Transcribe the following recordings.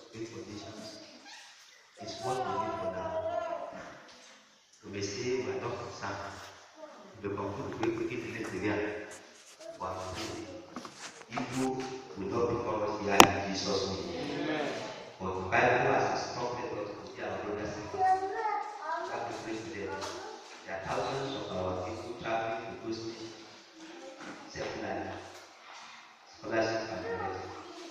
great conditions is what we need for now. We may say we are not concerned. We conclude we quickly delete the real. But evil will not befall us here in Jesus' name. But the Bible has instructed us to be our brothers and sisters. Have to pray to them. There are thousands of our people traveling to those nations, seminary, scholarship, and the rest.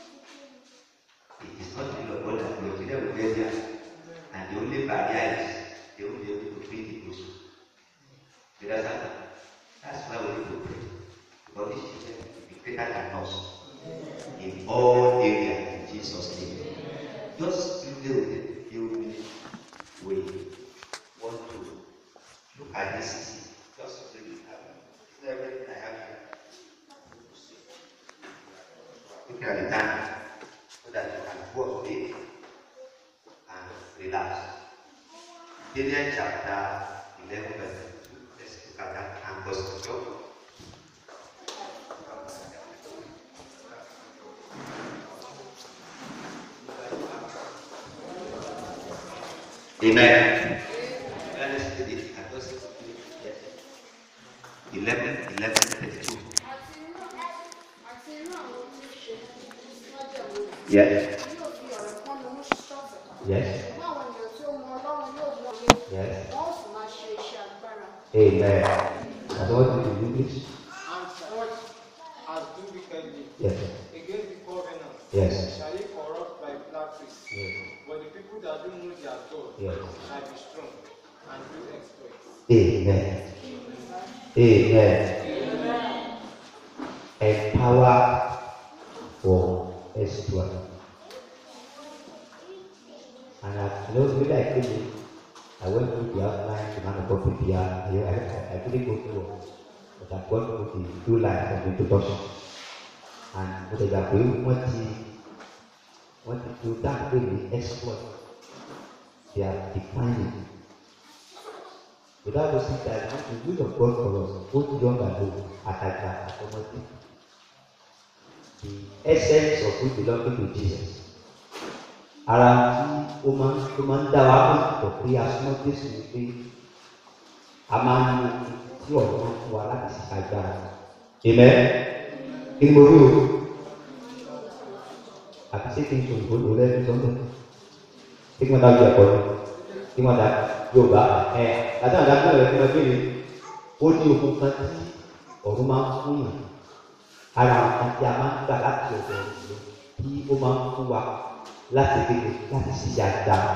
It is not the will of God that we will will get there. And the only barrier is they will be able to preach the gospel. You understand? That's why we need to pray. Because these children will be greater than us in all areas in Jesus' name. Just little few minutes we want to look at this city. Just to look at it. everything I have here. Look at the time so that you can go away and relax. Daniel chapter 11, verse 2. Let's look at that and go to Job. Amen. Let's read it. I just yes. 11, 11, 32. àti inú àti inú àwọn tí ó ṣe májèlé Yes. yóò fi ọ̀rọ̀ kan ní mú ṣọ́ọ̀tẹ̀ Yes. ṣùgbọ́n àwọn ènìyàn tí ó mọ ọlọ́run yóò mọ ilé Yes. wọn ó sì máa ṣe iṣẹ́ agbára. Amen. That's what it is in English. And such as do wickedly Yes. against the covenant Yes. shall he corrupt by flatteries. Yes. But the people that do know their God Yes. shall be strong and do exploits. Amen. Amen. Empower for exploit. And I you know, really I came in, I went through the outline to man of here. I, I, I couldn't go through all, but I've gone through the two lines of the introduction. And what I got what the what the two that really exploit. They are defining the Bible says that the will of God for us, both young and old, Ataka, Atomati, the essence of which belonging to Jesus. Ara tí ó máa ń tó máa ń dá wa pọ̀ pé asúmọ́ Jésù ni pé a máa ń mú tí ọ̀rọ̀ máa ń fún wa láti ṣe agbára. Amen. Kí ni mo rí o? Àti ṣé kí n sọ ìbò lò lẹ́nu sọ́ńdọ̀? Ṣé kí wọ́n dájú ẹ̀kọ́ ni? Kí wọ́n dá Yorùbá ẹ̀ àti àwọn adájọ́ rẹ̀ fún ẹgbẹ́ rẹ̀ ó ní okun kan tí ọ̀run máa ń fún yàn. Ara àwọn kan tí a máa ń gbà láti ọ̀dọ̀ ọ̀run tí ó máa ń fún wa láti gbèdé láti ṣiṣẹ́ agbára.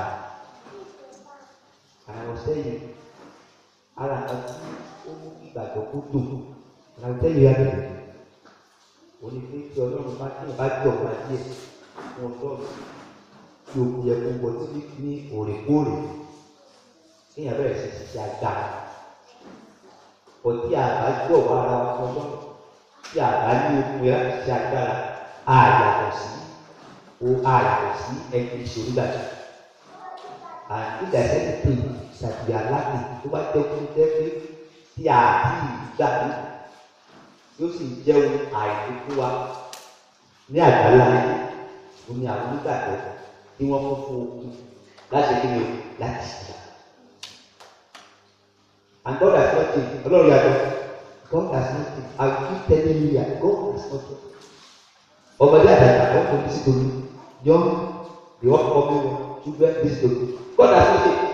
Àwọn sẹ́yìn ara kan tí ó mú ìgbàgbọ́ kó dùn àwọn sẹ́yìn yá bẹ̀rẹ̀. Òní pé tí Ọlọ́run bá tí ìbá jọ̀ wá díẹ̀ fún Ọlọ́run tí o yẹ kó wọ sí ní òrèkóòrè kéèyàn bẹ̀rẹ̀ sí ṣiṣẹ́ agbára. Ọtí àbá jọ̀ wá ara wa fún Ọlọ́run tí àbá ní okun yẹn láti ṣiṣẹ́ agbára á yàtọ̀ sí o á yàtọ̀ sí ẹni ìṣòro gbàgbọ́. And if there is anything that we are lacking, tó bá jẹ́ kó jẹ́ pé tí a ti gbà ní, yóò sì jẹ́ ohun àìní fún wa ní àgbàlá yìí, ó ní àwọn onígbàgbọ́ tí wọ́n fún fún okun láti kí ni o láti ṣe. And God has not changed. Ọlọ́run yàtọ̀. God has not changed. I keep telling you that God has not changed. Ọmọdé àtàkà wọn kò ní sí torí young the upcoming one children this torí God has not changed.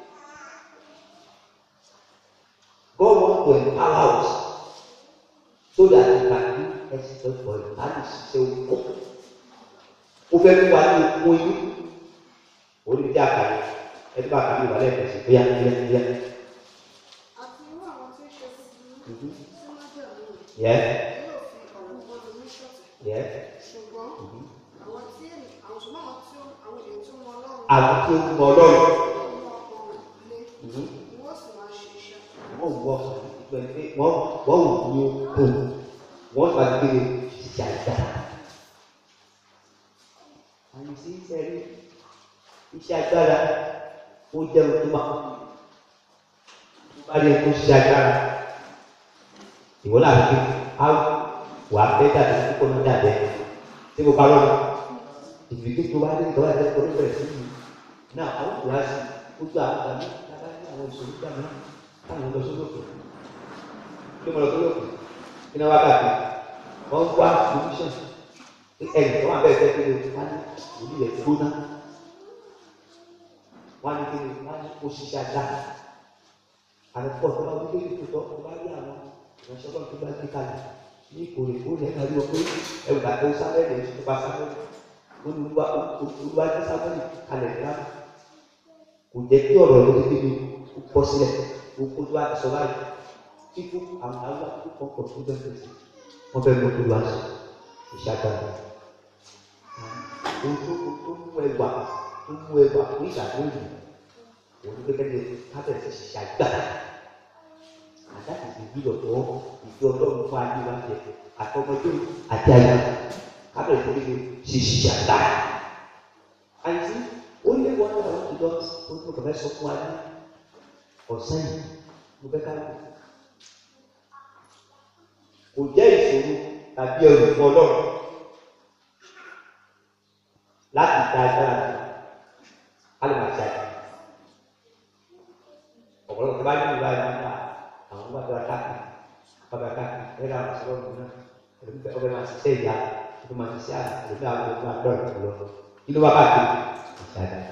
God wants to empower us so that we can do expert for him. That is ṣe okun. Ó fẹ́ fún wa ní okun inú. Orí bí àkàrà ẹni bá kàmí ìwà lẹ́ẹ̀kan sí bóyá bóyá bóyá. àti irú àwọn tí ó ṣe búburú sí májèlé rẹ̀ Yẹ yóò fi ọ̀rọ̀ kan ní mú ṣọ́ọ̀tẹ̀ yẹ. ṣùgbọ́n àwọn tí ènì- àwọn ṣùgbọ́n àwọn tí ó- àwọn ènìyàn tó mọ ọlọ́run Àwọn tí ó ń mọ Ọlọ́run. yóò mú ọkàn lé Mhm. ni wọ́n sì máa ṣe iṣẹ́. wọ́n wọ ìgbẹ́ pé wọ́n wọ́n wù ní okun wọ́n gba gbé ìjà ìjà. àmì sí sẹ́rí iṣẹ́ agbára ó jẹ́ ohun tó máa ń bá rí ẹkún ṣiṣẹ́ agbára. ìwọ náà fi á wà á bẹ́ dàbí kíkọ́ náà dàbẹ́ tí mo bá lọ́nà ìgbìgbì tó wá dé ìtọ́wá ẹ̀dẹ́ orí bẹ̀rẹ̀ sí yìí náà àwọn kò wá sí gbogbo àwọn tàbí tábà ní àwọn ìṣòro gbà náà táwọn lọ sórí òkè kí mo lọ sórí òkè kí ni wọ́n bá gbé wọ́n wá solution ẹnì tó wà bẹ́ẹ̀ fẹ́ kéde wọ́n ní òbí rẹ̀ gbóná wọ́n ní kéde wọ́n ní kó ṣiṣẹ́ àgbà àwọn pọ̀ tó bá wí pé kí tó tọ́ wọ́n bá rí àwọn ìránṣẹ́ tó tó bá gbé kalẹ̀ ní ìkórè ó lẹ́ka rí wọn pé ẹ̀wù àti sábẹ́ rẹ̀ tó bá sábẹ́ olùwà olùwà tí sábẹ́ kalẹ̀ rẹ̀ láti kò jẹ́ kí ọ̀rọ̀ ló ti kéde kó pọ̀ sílẹ̀ kó kó tó bá sọ báyìí kíkú àwọn àwọn àkókò pọ̀ tó bẹ́ẹ̀ fẹ́ wọ́n fẹ́ mú olùwà sọ ìṣàgbára ohun tó tó mú ẹwà tó mú ẹwà fún ìṣàgbọ́n yìí òun ló gẹ́gẹ́ bí kábẹ̀rẹ̀ sí ṣàgbára àdáàtì ìbí ọ̀dọ́ ìbí ọlọ́run fún ayé wa jẹ àtọmọdé àti ayé kábẹ̀rẹ̀ sí ní ṣe ṣàgbára àìsí ó lé wọn náà wọn ti lọ ó ní ọkọ̀ fẹ́ sọ fún ayé ọ̀sán yìí mo fẹ́ ká lò kò jẹ́ ìṣòro tàbí ẹrù fún ọlọ́run láti ta agbára ká lè máa ṣe àjẹ́ ọ̀pọ̀lọpọ̀ tó bá ní ìlú àyè nípa àwọn bá bá káàkiri bá bá káàkiri ẹ̀rọ àwọn sọ̀rọ̀ ọ̀gbìn náà ẹ̀rọ bẹ́ẹ̀ ọ̀gbìn máa ṣiṣẹ́ ìyá ẹ̀rọ máa ṣiṣẹ́ àná ẹ̀rọ bẹ́ẹ̀ àwọn ọ̀gbìn máa dọ̀rọ̀ tó lọ kí ló bá káàkiri àṣà àdá.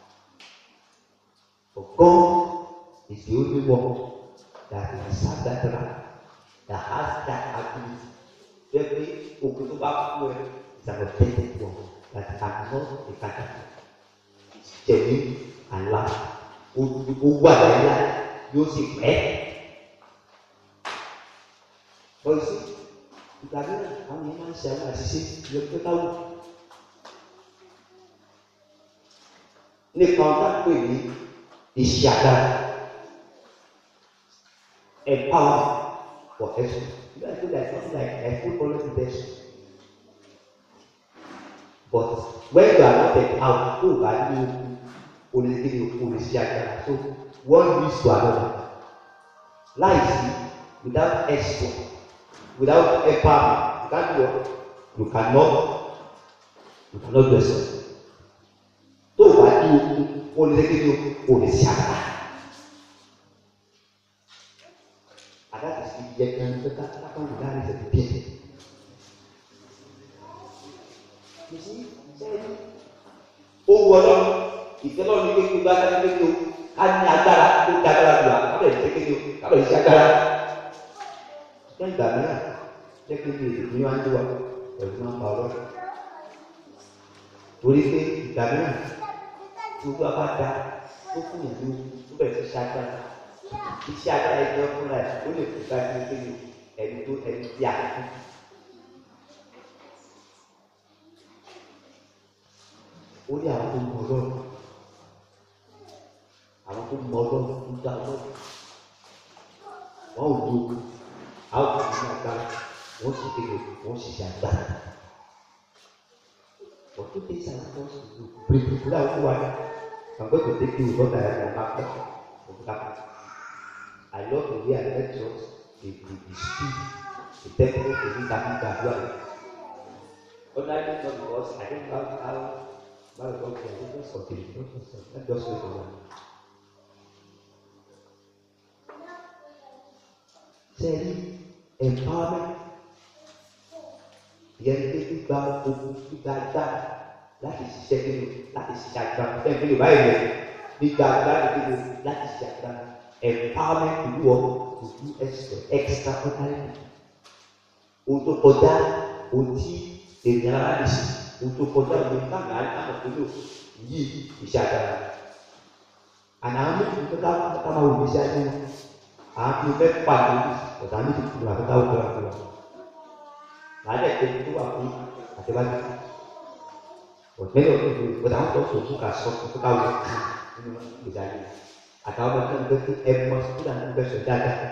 God is the only one that is that that has that ability Every òkè tó bá kú ẹ is an authentic one that cannot be counterfeit. It's genuine and last. Ó ó wà láyé yóò sì pẹ́. Bọ́lísì ìgbà mìíràn àwọn yẹn máa ń ṣe àwọn àṣìṣe ìyẹn pé káwọ́. Nípa ọ̀gá pè ní iṣẹ́ agbára. Empower for excellence. You guys feel like something like a footballer possession. But when you are not empowered, tó o bá ní okun, o lè gbé okun lè ṣe agbára. So one leads to another. Láìsí without export, without empowerment, you can't do what? You cannot, you cannot do something. Tó o bá ní okun, o lè gbé okun lè ṣe agbára. And that is the yet and the that that is the pit. You see, say, ó wọ lọ ìtẹ́lọ́ ní kékeré bá ká ní kékeré o ká ní agbára tó da agbára lò á kábẹ̀ ní kékeré o kábẹ̀ ní agbára. Ní ìgbà mìíràn, kékeré èdè ní wọ́n á ń wà ẹ̀rù máa ń pa ọlọ́run. Torí pé ìgbà mìíràn tí ojú abá da tó fún yàn ní tó bẹ̀rẹ̀ sí ṣe agbára iṣẹ́ agbára ẹgbẹ́ fúnra ẹ̀ ó lè fúnra ẹ̀ pé ẹni tó ẹni tí a fún. ó ní àwọn tó mọ ọlọ́run àwọn tó mọ ọlọ́run tó dá ọlọ́run wọn ò dúró àwọn tó ní agbára wọn sì kéde wọn sì ṣe agbára. But two things are supposed to do. Bring people out who are I'm going to take you what I am after. I love the way I lectures, the, the, the speed, the tempo, the things that you can do. Ordinarily not because I don't know how Bible God can do just continue. Don't just let's just wait for one. Sẹ́ẹ̀rí empowerment yẹn ní gbígba ogun gbígba agbára láti ṣiṣẹ́ nínú láti ṣiṣẹ́ agbára fẹ́ẹ́ bí yorùbá yẹn gbígba agbára nínú láti ṣiṣẹ́ agbára empowerment to do what to do extra extraordinary ohun tó kọjá ohun tí ènìyàn ara lè ṣe ohun tó kọjá ohun tí káàkiri àti àwọn tó lò yí iṣẹ́ agbára àná àwọn méjì tó ká ká máa wò iṣẹ́ ayé wọn àwọn tó fẹ́ pàdé ọ̀tá méjì tó wà tó ká wọ́n kọ́ra fún wa màá dẹ̀ tẹ́lẹ̀ tó wà fún àtẹ́wájú ọ̀tẹ́lẹ̀ ọ̀tẹ́lẹ̀ ọ̀tá àwọn tó sọ fún ká sọ fún ká wọ́n kà nínú ìgbésí ayé àtàwọn ọmọ tó ń bẹ fún ẹmọ síkúlà tó ń bẹ sọ dáadáa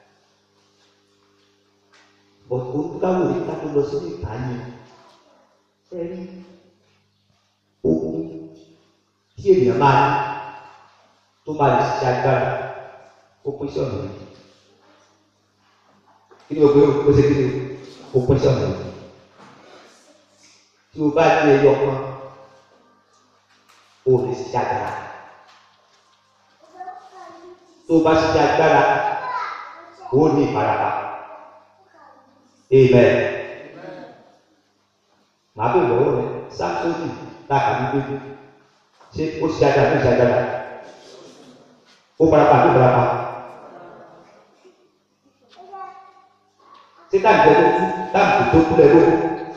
bọ̀ olùkàwé òní ká tó lọ sí ní ìta yẹn ẹ rí ogun tí ènìyàn máa ní tó máa lè ṣiṣẹ́ agbára ó pín sí ọ̀nà yìí kí ni o gbé o ṣe kí ni o ó pín sí ọ̀nà yìí tí o bá ní ẹyọ kan o lè ṣiṣẹ́ agbára tó o bá ṣiṣẹ́ agbára o ní ìfarapa amen màá bèèrè lọ́wọ́ rẹ sáfsónì láàkà ní gbégbé ṣé ó ṣe agbára ó ṣe agbára ó farapa àbí ó farapa ṣé táàgì tó kú táàgì tó kú lẹ́gbẹ́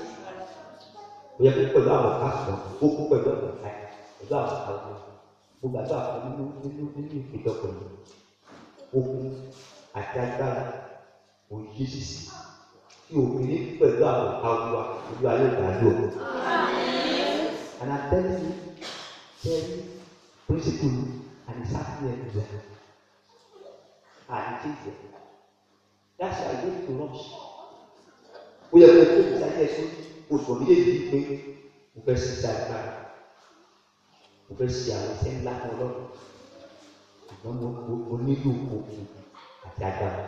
ó yẹ kó pẹ̀lú àwọn káàsùn ó kú pẹ̀lú àwọn ọ̀tá pẹ̀lú àwọn àwọn gbogbo àti àwọn nínú nínú nínú ìpéjọ pẹ̀lú ó kú àti agbára òyì sísì tí obìnrin pẹ̀lú àwọn ọ̀tá olúwa olúwa yóò dá lò. And I'm telling you, tell you, principle and it's happening everywhere. And it is there. That's why I go to rush. Ó yẹ kó tó ìsáyé ẹ̀sùn oṣù méjèèjì pé mo fẹ́ ṣiṣẹ́ agbára. Mo fẹ́ ṣe àwọn iṣẹ́ ńlá kan lọ́rùn. Ṣùgbọ́n mo mo mo nílò òkun àti agbára.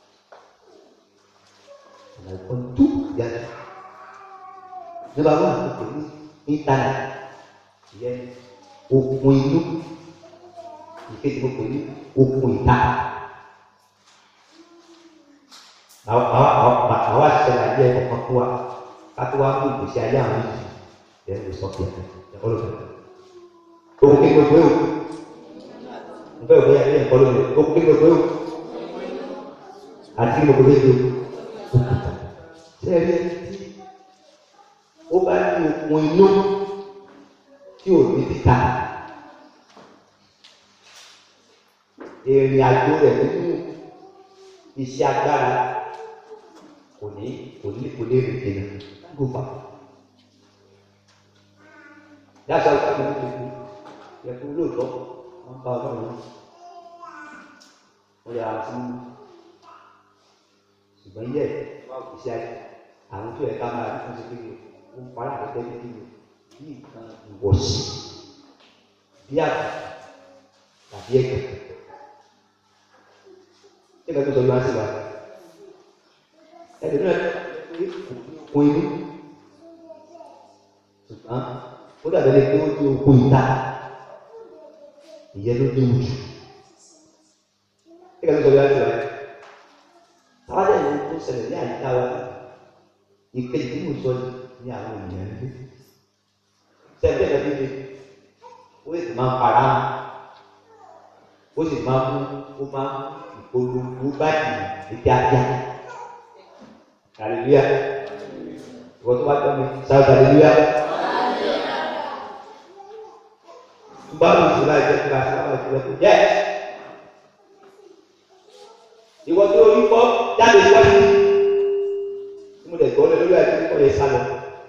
And I want to yàtọ̀. Nígbà wọn àti pẹ̀lú íńtánẹ̀tì ìyẹn okun inú ìkejì mo pè ní okun ìta. Àwọn àwọn àwọn àṣìṣe àyè ọkàn fún wa ká tó wá mú ìgbésí ayé àwọn yìí yẹn lè sọ fún ẹ ọlọ́dọ̀. Okun kí gbogbo yòó. Mo fẹ́ òwe ayé ẹ̀kọ́ lónìí. Okun kí gbogbo yòó. Àti gbogbo yòó. Ṣé ẹ rí ẹni tí ó bá ní okun inú tí ò ní títa ìrìn àjò rẹ̀ nínú iṣẹ́ agbára kò ní kò ní kò lè rìn dènà gbogbo yàtọ̀ ìpàdé ní gbogbo yẹ kó lóòótọ́ wọn bá ọlọ́run wọn yà á fún ṣùgbọ́n yẹ iṣẹ́ àwọn tó yẹ ká máa rí fún ṣe kéde ó ń parí àgbẹ̀tẹ́ ní kéde bí nǹkan ìwọ̀sí bí àgbà tàbí ẹ̀gbẹ́ ṣé kẹ́kẹ́ sọ yóò wá sí wa ẹ̀dùn náà kún inú ṣùgbọ́n ó dàbí ẹni pé ó ní okun ìta ìyẹn ló ní ojú ṣé kẹ́kẹ́ sọ yóò wá sí wa táwa dẹ̀ ní tó ṣẹlẹ̀ ní àyíká wa ìkejì tí mo sọ ní àwọn ènìyàn ń gbé sẹ́ńtẹ̀ lọ síbi ó sì máa ń para ó sì máa ń mú ó máa ń ìpolongo báyìí ní kíákíá hallelujah ìwọ tó bá tọ́ mi sáà hallelujah tó bá lù sí láì jẹ́ kí láti láì jẹ́ kí yẹ ìwọ tó orí kọ́ jáde síwájú tí mo lè gbọ́ lé lórí àti kíkọ́ yẹn sálọ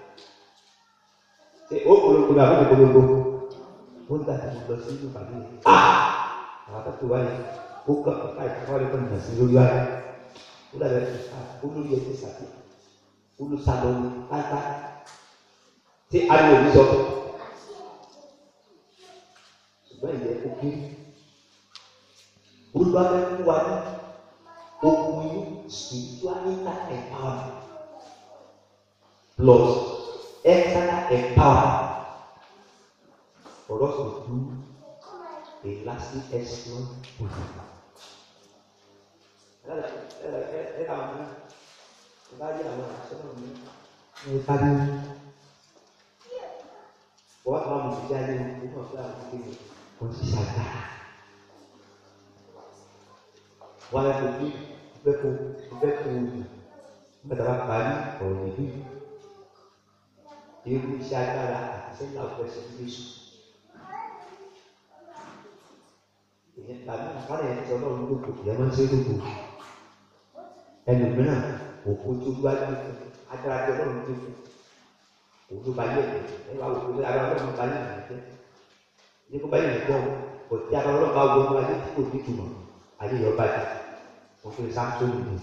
ṣe ó polongo ní àbúrò polongo ó ń dàgbà lọ sí ìlú bàbá yìí ah àwọn akẹ́kọ̀ọ́ wáyé ó kọ́ ọ̀ká ìfọwọ́ lè kọ́ni sí lórí wáyé ó dàgbà ó lórí ẹsẹ̀ sàkè ó ló sálọ ní pátá tí ariwo mi sọ ṣùgbọ́n ìyẹn ó kéré olùwàbẹ̀ fún wa ní okun inú spiritual inner empowerment plus external empowerment for us to do a lasting exploit with him. Ẹ ká wọn náà, ẹ bá yé àwọn àṣọ́nà mi, ẹ ká ní wọ́n á máa mú ìdí ayé wọn, ó mọ̀ pé àwọn akéwì kò sí ṣàgbára. Wọ́n á lọ bí bẹ́ẹ̀ kó bẹ́ẹ̀ kó bẹ́ẹ̀ bá parí ọ̀rọ̀ ìlú yìí irú iṣẹ́ agbára àti sẹ́yìn àwùjọ ṣe ń gbèsò. Ìyẹn tàbí àkàrà yẹn ti ọlọ́run lóko ìyẹn máa ń ṣe lóko. Ẹnu mìíràn òkú tó wájú fún agbára tí ọlọ́run tó fún. Òun ló bá yẹ ẹ̀ ẹ wá òkú agbára ọlọ́run bá yẹ ẹ̀ jẹ́. Ní kó bá yẹ ẹ̀ jẹ́ o, kò tí agbára ọlọ́run bá wọ ọmọ ayé tí kò ní ìtumọ̀, ayé yọ bá jẹ́. Mo fi Samson nìyẹn.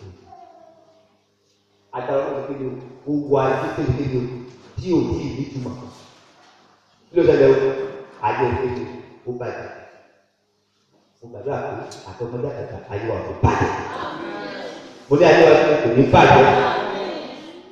Agbára ọlọ́run kéde o, ó wọ ayé kéde kéde o tí o tí ì nítumọ̀ kí ló ṣẹlẹ̀ o ayé ìpele ó bàjẹ́ mo gbàdúrà pé àtọmọdé àtàtà ayé wa kò bàjẹ́ mo ní ayé wa kò ní bàjẹ́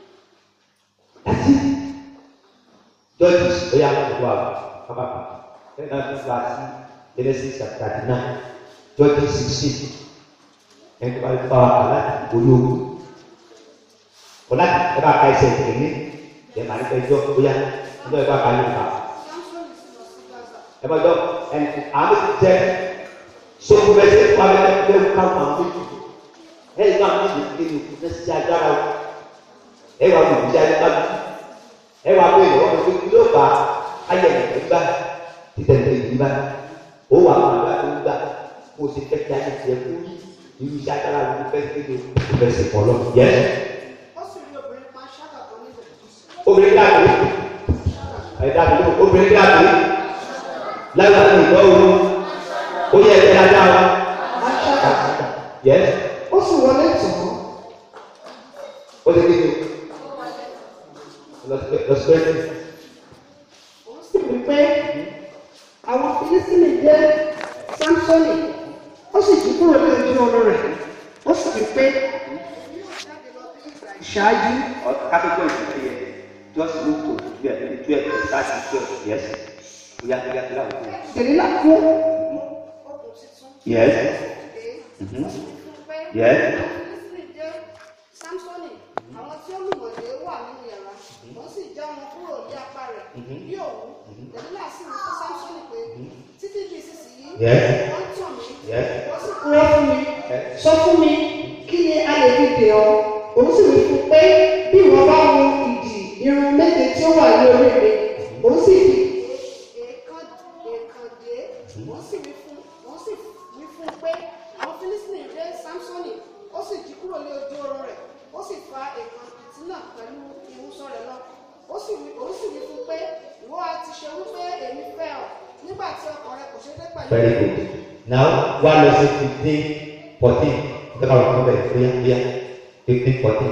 láti jọ́ọ̀jì ó yà wọ́n wà kábàbà Bẹ́ẹ̀ náà tún wá sí Genesis chapter thirty nine twenty sixteen. Ẹni tó bá lè fa wà láti olóògùn. Ọ̀la ẹ bá ka ẹsẹ̀ ìtẹ̀lé ní ẹ̀ máa ní fẹ́ jọ́ bóyá ọjọ́ ìbá ka yóò kà. Samson is lọ sí Gaza. Ẹ máa jọ ẹ̀ àmì ti jẹ́ sókú bẹ́ẹ̀ sẹ́ wà bẹ́ẹ̀ bẹ́ẹ̀ ká wọn àwọn méjì. Ẹ yìí náà méjì ti kéde òkú ní sí agbára o. Ẹ wà wọ ìdíjà ní bá mi. Ẹ wà wọ ìlọ́wọ́ mi pé kí ló fà á ayẹ̀ ẹ̀ gbà títẹ̀tẹ̀ yìí bá. Ó wà wọ àgbà tó ń gbà kó o ṣe fẹ́ kí ayé tiẹ̀ kú yí. Irú iṣẹ́ agbára wo fẹ́ kéde òkú fẹ́ sè pọ̀ lọ. Yẹ Ó sì rí obìnrin kan ṣáàgà tó ní ìbẹ̀rẹ̀. obìnrin dàbí ẹ̀dá mi ló obìnrin dàbí lágbàá ní ìgbọ́ ooru ó yẹ ẹ̀jẹ̀ dáadáa wa. Yẹ ó sì wọlé tán ó lè kéde lọ́sibẹ́tì. ó sì wí pé àwọn filisini jẹ́ samsoni ó sì jí kúrò ní ojú ọrọ̀ rẹ̀ ó sì wí pé ìṣáájú Capital is here. Just move to twelve, twelve, start at twelve. Yes. Oya oya oya oya. dèlílà kú Okùn titun. Yes. Dé. Mhm. Ó sì fún un pé Yes. àwọn Fílísítì jẹ́ Sámsọ́nì. Àwọn tí ó lùmọ̀lé wà nínú yàrá. Wọ́n sì já wọn kúrò ní apá rẹ̀. Bí òun, Dẹ̀lílà sì wí fún Sámsọ́nì pé títí di ìsinsìnyí, Yes. wọ́n tàn mí. Yes. Wọ́n sì rọ fún mi sọ fún mi kí ni a lè fi dè ọ́ òun sì wí fún pé bí ìwọ bá wo ìdì irun méje tí ó wà ní orí mi òun sì fi èèkàn èèkàn dé. Wọ́n sì wí fún wọ́n sì wí fún un pé àwọn Fílísítì jẹ́ Sámsọ́nì. Ó sì jí kúrò ní ojú oorun rẹ̀. Ó sì fa èèkàn ìtínà pẹ̀lú ìwúsọ rẹ̀ lọ. Ó sì wí òun sì wí fún un pé ìwọ á ti ṣe wípé èmi fẹ́ ọ nígbà tí ọkàn rẹ kò ṣe dé pẹ̀lú Very good. Now one lesson fifteen fourteen. Ẹ ká wà fún bẹ́ẹ̀ oya oya fifteen fourteen.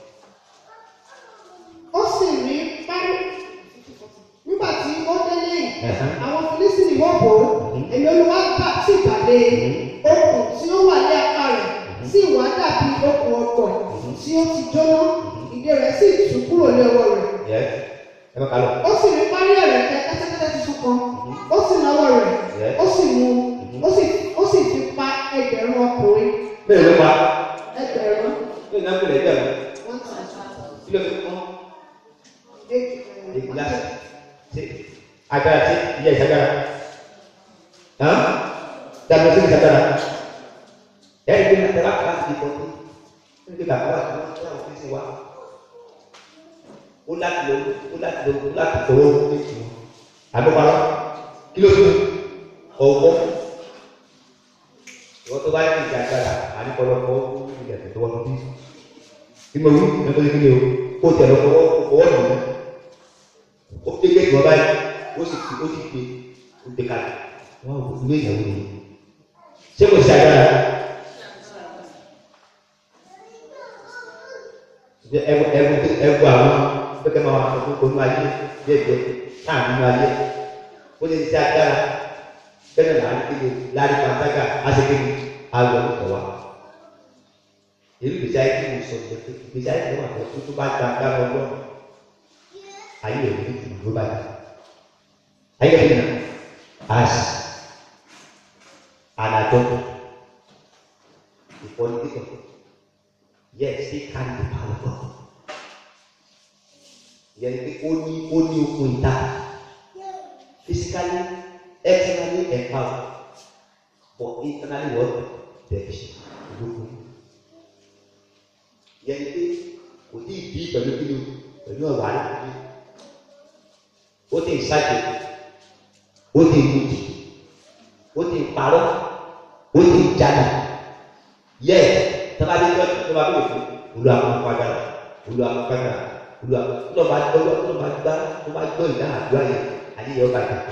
ó sì rí parí nígbà tí ó délé yìí Ẹ̀hán. àwọn filisini wọ́n bò ó èmi olúwa gbà sí ìpàdé okùn tí ó wà ní apá rẹ̀ sì wá dàbí okùn ọ̀pọ̀ tí ó ti jóná ìdè rẹ̀ sì tú kúrò ní ọwọ́ rẹ̀ Yes. Ẹ má kà lọ. ó sì rí parí ẹ̀rẹ̀ kẹ́tẹ́kẹ́tẹ́ tuntun kan ó sì náwó rẹ̀ Yes. ó sì mú ó sì ó sì fi pa ẹgbẹ̀rún ọkùnrin Bẹ́ẹ̀ ló pa. ẹgbẹ̀rún Bẹ́ẹ̀ náà kò lè jẹ́ lọ. one thousand Kí ló fi kún? eight Ìgbìlá. Ṣé agbára ṣe ìyá ìṣàgbára? Hàn? Dàgbà sí ìṣàgbára. Ẹ̀rí pé nàìjíríà kà á ti kọ́tí. Níbi bàbá wa kí wọ́n tẹ́ àwọn fífi wa. Ó láti lọ ó láti lọ ó láti tọwọ́ ó lé tì wọ́n. Àgbọ̀palọ́. Kí ló dé? Ọ̀wọ́. Ìwọ́n tó bá yẹ kí ìjàgbára àníkọ́lọ́kọ́ ó ní ìyàtọ̀ tó wọ́n bí. Bí mo wí, ẹgbẹ́ kí ni o? Kó tẹ̀ lọ fọwọ́ fọwọ́ nù mí ó gbé gbé ìgbọ̀n báyìí ó sì fi ó sì gbé ó gbé kalẹ̀ wọn ò ilé ìyàwó ni ṣé kò sí agbára ẹwọ ẹwọ ẹwọ àwọn pẹkẹ máa wà fún onú ayé díẹ̀díẹ̀ táà nínú ayé ó lè ṣe agbára bẹ́ẹ̀ náà láti kéde láti pàtàkì àṣekèké àwọn ọ̀tọ̀ wa èyí gbèsè ayé tí mo sọ ìgbésẹ̀ gbèsè ayé tí mo wà fún tó bá gba agbára ọlọ́run ayé rẹ̀ ní ìdúró báyìí. Ayé rẹ̀ nà as an adult, a politician, yet still carry the power of God. Yẹn pé ó ní ó ní okun ìta physically externally empowered but internally what deficient olókun. Yẹn pé kò tí ì bí pẹ̀lú kí ni o pẹ̀lú ọ̀rọ̀ àdúgbò ó ti ń ṣàjò ó ti ń mutí ó ti ń parọ́ ó ti ń jalè yẹ tọ́ba dé tọ́ tọ́ba bí òfin olú akọ́kọ́dá olú akọ́kọ́dá olú akọ́kọ́dá tọ́ba tọ́ba gbá tọ́ba gbọ́ ìdáhà àdúrà yẹn ayé yẹn ọba yẹn.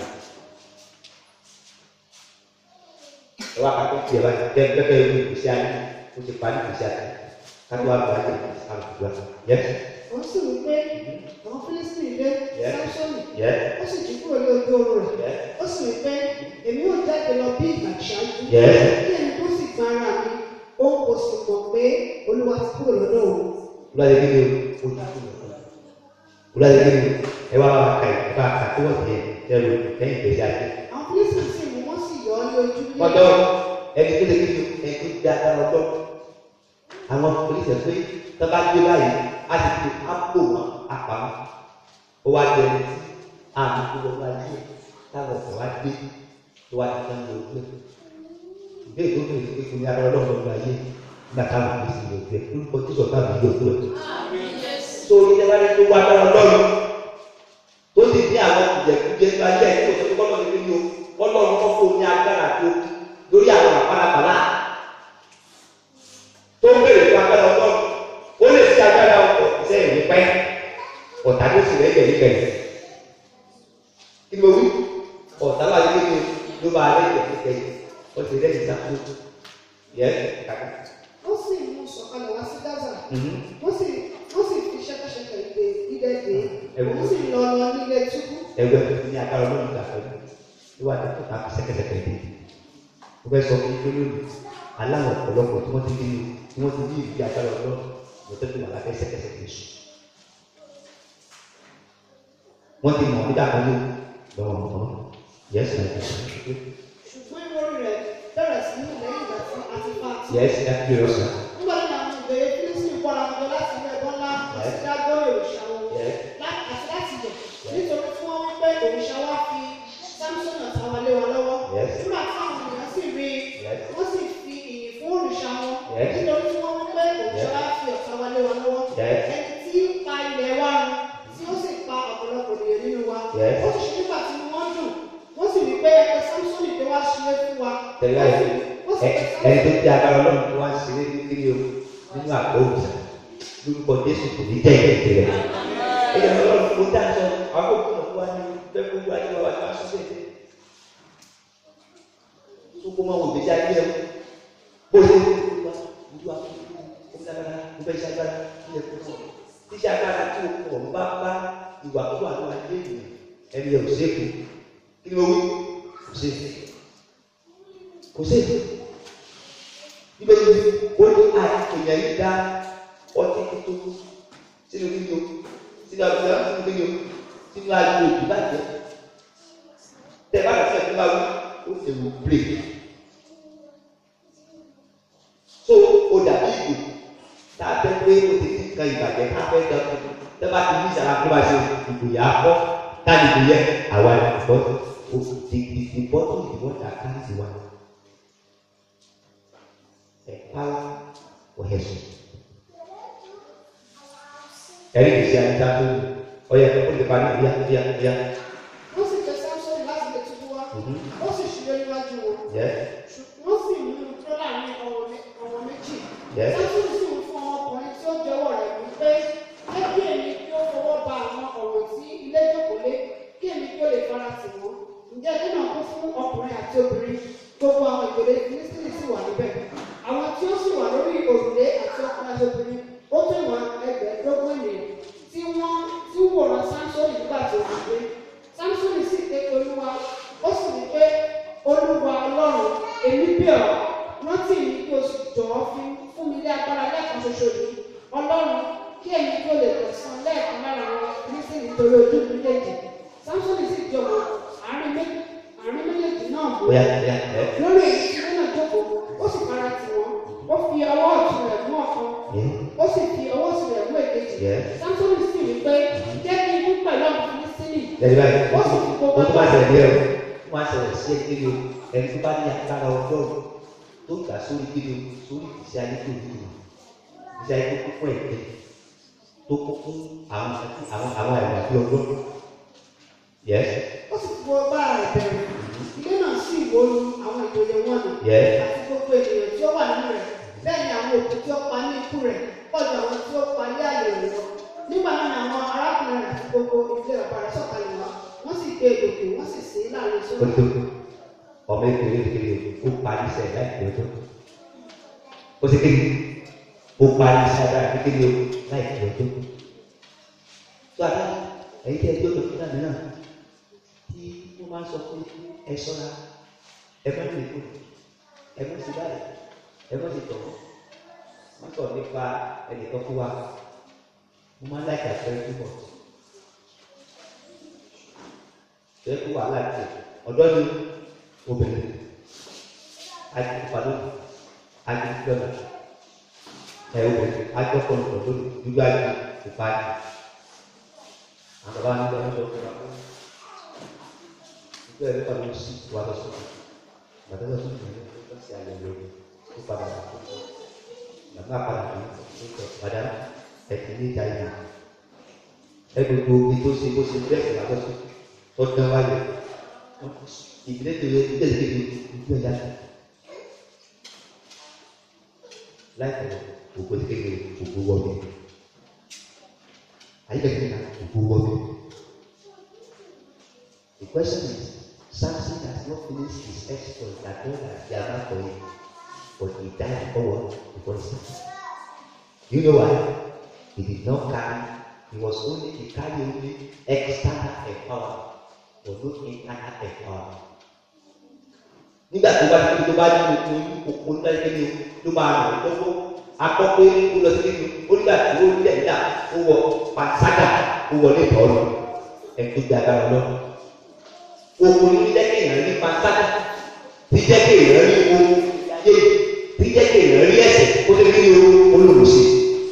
ẹ wá kakọ́ tiẹ̀ báyìí tẹ́ pẹ́pẹ́ yẹn ní ìgbésí ayé ó ti parí ìgbésí ayé kátó wá gba ayé àlùkò yẹ. ó sì wí pé àwọn filisini dé Yes. samsoni yẹ ó sì jí kúrò ní ojú oorun rẹ̀ yẹ ó sì wí pé èmi yóò jáde lọ bí ìgbà ṣáájú Yes. kí ẹni tó sì gba ara mi ó kò sì mọ̀ pé olúwa ti kúrò lọ́dọ̀ òun wúlọ́dẹ kí ni o ojú kú lọ wúlọ́dẹ kí ni ẹ wá wá ka ẹ bá ka tó wọ́n tiẹ̀ tẹ́lu lẹ́yìn ìgbésí ayé àwọn fílísì sì mú wọ́n sì yọ ọ́ ní ojú ní ọ̀dọ́ ẹni tó lè kí ni ẹni tó di agbára ọlọ́ àwọn polisi pé tó bá gbé báyìí á ti fi ápò wọn apamọ́ ó wá jẹ ẹni tí àmì tó lọ́wọ́ ayé táwọn ọ̀sẹ̀ wá dé tó wá ti tán lọ gbé ìgbé ìgbókè ìgbé kí ni agbára ọlọ́run lọ́wọ́ ayé nígbà táwọn polisi lè gbé orúkọ tí sọ̀tà mi yóò tó ẹ̀ tó ní ẹ bá ní tó wá agbára ọlọ́run tó sì ní àwọn kùjẹkùjẹ tó ayé ẹ̀ tó tó kọ́ lọ́run nínú ọlọ́run kọ́ fún ní agbára tó lórí àwọn àpárapàrà tó ń bèrè fún agbára ọlọ́run ó lè fi agbára ọkọ̀ sẹ́yìn ní pẹ́ ọ̀tá tó sì lẹ́yìn ní kẹ̀yìn kí ni mo wí ọ̀tá wà lórí mi ló bá lẹ́yìn ní kẹ̀yìn ó ti lẹ́yìn sáfù yẹ kàkà. wọ́n sì mú sọ̀kalẹ̀ wá sí gaza wọ́n sì wọ́n sì fi ṣẹ́kẹ́ṣẹkẹ̀ ìdè ìdè dè Ẹ̀wọ̀n. wọ́n sì lọ lọ nílé túbú ẹgbẹ́ tó ní agbára ọlọ́run gbà pẹ̀lú ìwádìí tó ta sẹ́kẹsẹkẹ dé mo fẹ́ sọ fún yín lónìí aláwọ̀ ọ̀pọ̀lọpọ̀ tí wọ́n ti dín ní tí wọ́n ti dín ìdí agbára ọlọ́run mo tẹ́tù wà lábẹ́ sẹ́kẹsẹkẹ sùn wọ́n ti mọ̀ nígbà kan ló lọ́wọ́ mọ́ yẹ́sì náà ti sùn ṣùgbọ́n ìwọ́rí rẹ̀ bẹ̀rẹ̀ sí ní lẹ́yìn ìgbà tí a ti fa àti yẹ́sì náà kí lọ́sà nígbà tí àwọn ìbẹ̀rẹ̀ fílísì kọ́ra wọn láti ilé ẹ̀bọ́n ńlá àti dágbọ́ òrìṣà wọn Yes. lá- àti láti yẹ̀ nítorí tí wọ́n wí pé òrìṣà wa fi samson àtàwọn lé wa lọ́wọ́ Yes. nígbà tí àwọn ènìyàn sì rí i Yes. wọ́n sì fi ìyìn fún òrìṣà wọn Yes. nítorí tí wọ́n wí pé òrìṣà wa fi ọ̀tá wa lé wa lọ́wọ́ Yes. ẹni tí ń pa ilẹ̀ wa run tí ó sì pa ọ̀pọ̀lọpọ̀ ènìyàn nínú wa Yes. ó sì ṣe nígbà tí wọ́n dùn wọ́n sì wí pé ẹ samson tó wá ṣe fún wa tẹ̀lé ayé wọ́n sì ẹ pé ẹni tó samson di agbára ọlọ́run tó wá ń ṣeré ní kiri o nínú àpò òòsàn lórúkọ jésù kò ní jẹ́ ìrètí rẹ̀ ẹ̀yẹ ọlọ́run kò dá sọ àwọn òkú náà wá ní bẹ́ẹ̀ kó wá ní wá wá sọ bẹ́ẹ̀ tó kó máa wò gbèsè ayé ẹ̀ bó ṣe ń wá ìlú àkókò ó ń dára ó fẹ́ ṣe agbára ní ẹ̀kọ́ náà tíṣe agbára tí o kọ̀ ń bá bá ìwà tó wà ní wà ní ènìyàn ẹni ẹ̀ ò ṣèkù kí ni mo wí kò ṣèkù kò ṣèkù bíbélì ó ní àìkèyàn yìí dá ọtí tó sínú kíni o sínú àgbẹ̀ sínú kíni o sínú àgbẹ̀ òbí bàjẹ́ tẹ bá lọ sí ẹ̀kọ́ bá wí ó lè wò break so ó dàbí ìgò tá a fẹ́ pé ó ti ti kan ìbàjẹ́ ká fẹ́ dán fún tẹ bá ti ní ìsàlá kó bá ṣe ìgò yà á kọ́ ká ní ìgò yẹ àwa ìbọn o ti di di bọ́tò ìwọ́n dà ká ní tiwa empower for heaven. Ẹ̀rí kìí ṣe àyíká tó ní ọyẹ ó lè parí ìyá ìyá ìyá. wọ́n sì pé samson láti lè túbú wá ó sì ṣubú níwájú wọn Yẹ wọ́n sì mú un tó láàrin ọ̀wọ̀ mé- ọ̀wọ̀ méjì. Yes. Samson sì ń fún ọmọkùnrin tí ó jẹ́wọ́ rẹ̀ wípé jẹ́ kí èmi kí ó fọwọ́ ba àwọn ọ̀rọ̀ tí ilé jókòó lé kí èmi kí ó lè fara tì wọ́n. Ǹjẹ́ ilé náà kún fún ọkùnrin àti obìnrin gbogbo àwọn ìjòlè Fílísítìnì sì wà níbẹ̀. Àwọn tí ó sì wà lórí òrùlé àti ọkùnrin àti obìnrin ó tó ìwọ̀n ẹgbẹ̀ẹ́dógún ènìyàn tí wọ́n tí ń wòran Samson nígbà tí ó wà gbé. Samson sì ké pe Olúwa ó sì ní pé Olúwa Ọlọ́run èmi bẹ̀ ọ́ rántí mi kí o sì jọ̀wọ́ fi fún mi ní agbára lẹ́ẹ̀kan ṣoṣo yìí Ọlọ́run kí èmi kí o lè tẹ̀sán lẹ́ẹ̀kan lára àwọn Fílísì nítorí ojú mi méjèèjì Samson sì jọ̀wọ́ àárín méjì àárín méjèèjì náà mú bóyá bóyá ẹ lórí èyí tí wọ́n náà jókòó ó sì fara tì wọ́n ó fi ọwọ́ ọ̀tún rẹ̀ mú ọ̀kan yẹ ó sì fi ọwọ́ òsì rẹ̀ mú èkejì Yes. Samson sì wí pé jẹ́ kí n kú pẹ̀lú àwọn Fílísítìnì ẹ̀rí báyìí ó sì fi gbogbo o tó bá agbára ṣẹlẹ̀ yẹ o wọ́n á ṣẹlẹ̀ sí ẹgbẹ́ o ẹni tó bá ní agbára ọjọ́ tó gbà sórí kíni o sórí ìṣe ayé tó ní o ìṣe ayé tó kún fún ẹ̀jẹ̀ tó kún fún àwọn àwọn àwọn ẹ̀wà bí ọjọ́ yẹ ó sì fi gbogbo agbára rẹ̀ bẹ̀rẹ̀ ilé náà sì wó lu àwọn ìjòyè wọn nù yẹ àti gbogbo ènìyàn tí ó wà nínú rẹ̀ bẹ́ẹ̀ ni àwọn òkú tí ó pa ní ikú rẹ̀ pọ̀jù àwọn tí ó pa ní àyè rẹ̀ lọ nígbà náà ni àwọn arákùnrin rẹ̀ àti gbogbo ìdílé bàbá rẹ̀ sọ̀kalẹ̀ wá wọ́n sì gbé egòkè wọ́n sì sè é láàrin ó sórí tó ọmọ ìpínlẹ̀ ìpínlẹ̀ ó parí iṣẹ́ láìpẹ́ ọjọ́ ó sì kéde ó parí iṣẹ́ láìpẹ́ kéde o láìpẹ́ ọjọ́ tó àdá ẹ̀yin tí ẹ gbé ọjọ́ fúnra mìíràn tí wọ́n máa ń sọ pé ẹ sọ́ra ẹ má lè kó ẹ má sì báyìí ẹ má sì tọ̀wọ́ wọ́n sọ nípa ẹnìkan fún wa mo máa ń láìka àpẹẹrẹ tó bọ̀ tẹ́ kó wàhálà tẹ̀ ọ̀dọ́ ni obìnrin àìkúpa lónìí àìkúpa lónìí ẹ obìnrin àjọpọ̀lọpọ̀ lónìí gbígbá yìí ìpa yìí àwọn bàbá nígbà wọn lọ fún wa nígbà yẹn nípa ló ń sí wa lọ sókè bàtà lọ sókè ní ọjọ́ sí àyẹ̀wò ó padà wà fún un bàbá padà fún un ó tẹ̀ padà ẹ̀kí ní ìjà yìí ẹ gbogbo ibi tó ṣe bó ṣe bẹ́ẹ̀ sí làbọ̀ sókè tó dán wáyé ìdílé tó yẹ ìdílé tó yẹ ìdílé ìyá tó láìpẹ́ òkú kékeré òkú wọlé ayélujára náà òkú wọlé the question is Samson has not finished his exploit that God has gathered for him but he died before what before his time you know why he did not carry he was only he carry only external empower but not internal empower nígbà tó bá ní tó bá ní oko oko nígbà tó ní ló máa ràn lọ́wọ́ akọ́pẹ́ ó lọ sí nínú ó nígbà tí ó lẹ̀ nígbà ó wọ pàṣágà ó wọlé ìtọ́lù ẹ̀ tó gba agbára lọ. Oko ní jẹ́ kí èèyàn rí pàṣágà tí jẹ́ kí èèyàn rí owó yé tí jẹ́ kí èèyàn rí ẹ̀sẹ̀ ó lè rí olùmọ̀ọ́sẹ̀.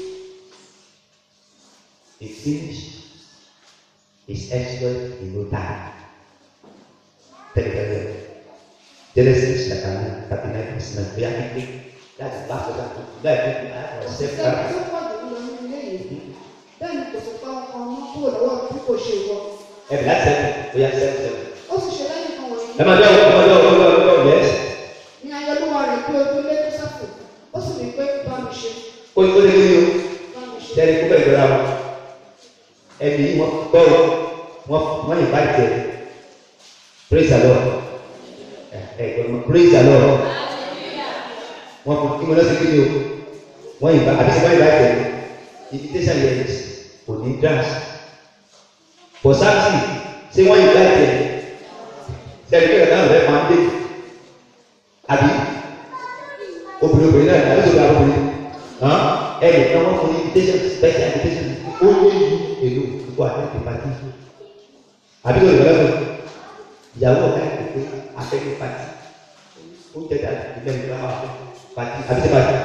He finished his exploit in no time. Tẹ́lifíṣẹ́ Genesis chapter nine thirty nine verse nine bóyá kékeré láti bá sọ́dọ̀ àti láì tó kí á lọ Sẹ́ni sẹ́fúrà. tó pọ̀ jù lọ nínú ilé yìí. Bẹ́ẹ̀ ni kò sì pa ọkọ ọmọ kúrò lọ́wọ́ bí kò ṣe wọ. Ẹ̀bí láti sẹ́fù bóyá sẹ́fù sẹ́fù. Ó sì ṣe lẹ́yìn kan wọ̀nyí. Ẹ máa dẹ́ ọ̀rọ̀ ọ̀rọ̀ ọ̀rọ̀ ọ̀rọ̀ ọ̀rọ̀ yẹ́sì. Ní ayọ̀lúwa rẹ̀ pé ojú lé Jósẹ́fù. Ó sì wí pé bá mi ṣe. Kó tó lé ní o, Bá mi ṣe. sẹ́ni kó bẹ̀rẹ̀ lọ́ra wọn. Ẹbí wọn gbọ́ o, wọ́n wọ́n yìí bá jẹ. Praise the Lord. Ẹ ẹ gbọ́dọ̀ praise the Lord. Wọ́n kò kí wọn lọ sí kí ni o. Wọ́n yìí bá àbí sẹ́ wọ́n yìí bá jẹ. Invitation yẹn kò ní dance. For Samson, ṣé wọ́n yìí bá jẹ? Sẹ́ni kí ọ̀dà rẹ̀ máa ń dé. Àbí obìnrin obìnrin náà ní àdúgbò àwọn obìnrin hàn ẹnì kan wọn fún invitation special invitation ó lé yí èlò ìkó àtẹ̀tẹ̀ pàtí àbí lórí ìrọ̀lẹ́ fún ìyàwó ọ̀gá ẹ̀ pé àtẹ̀tẹ̀ pàtí ó jẹ́ dàbí ìgbẹ́ ìgbà wà fún pàtí àbí tẹ̀ pàtí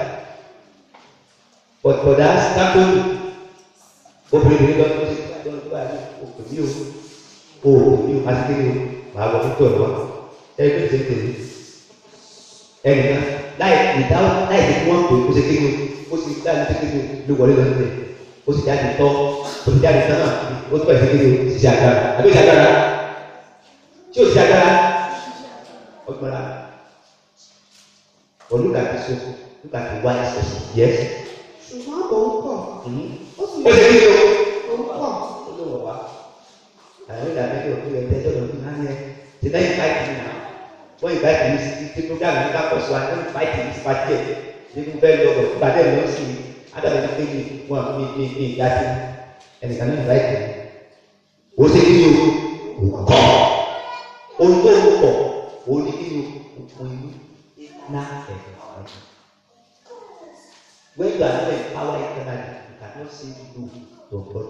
bọ̀dá sábẹ́lì obìnrin obìnrin lọ́dún tó ṣe kí wọ́n gbà ní òkè ní o òkè ní o àti kéde o màá wọ fún tọ̀lọ́ ẹgbẹ́ ìṣẹ́ tẹ̀lé ẹnìkan láì ìdáwọ́ láì ní kí wọ́n pè é kó ṣe kéde ó sì láì ní kéde ló wọlé lọ sílẹ̀ ó sì jáde tọ́ ó sì jáde tán náà ó tún bá ìṣe kéde ó sì ṣe agbára àbí ìṣe agbára tí ó ṣe agbára ọgbọ́nra or look at this one look at the wise person yes Ṣùgbọ́n òun kọ̀. Ó sì ó ṣe kéde o òun kọ̀. ó ló wọ̀ wá àwọn ìdàgbẹ́ tó kú ẹ̀ tẹ́jọ́ lọ́dún náà yẹn ti náà yìí báyìí nìyà wọ́n yìí báyìí ní sí tí program yìí kápọ̀ sí wa ní wọ́n báyìí ní sípàtì ẹ̀ ní kú bẹ́ẹ̀ lọ́wọ́ ìpàdé ẹ̀ lọ́sì ní adàbẹ̀ ní pé ní wọn ní ní ní ìyá sí ẹnìkan ní báyìí ó ṣe kí ni o kò kọ́ ohun tó ń kọ̀ ó ní kí ni o kò ní ná ẹ̀ when you are not empowered internally you cannot say no to God.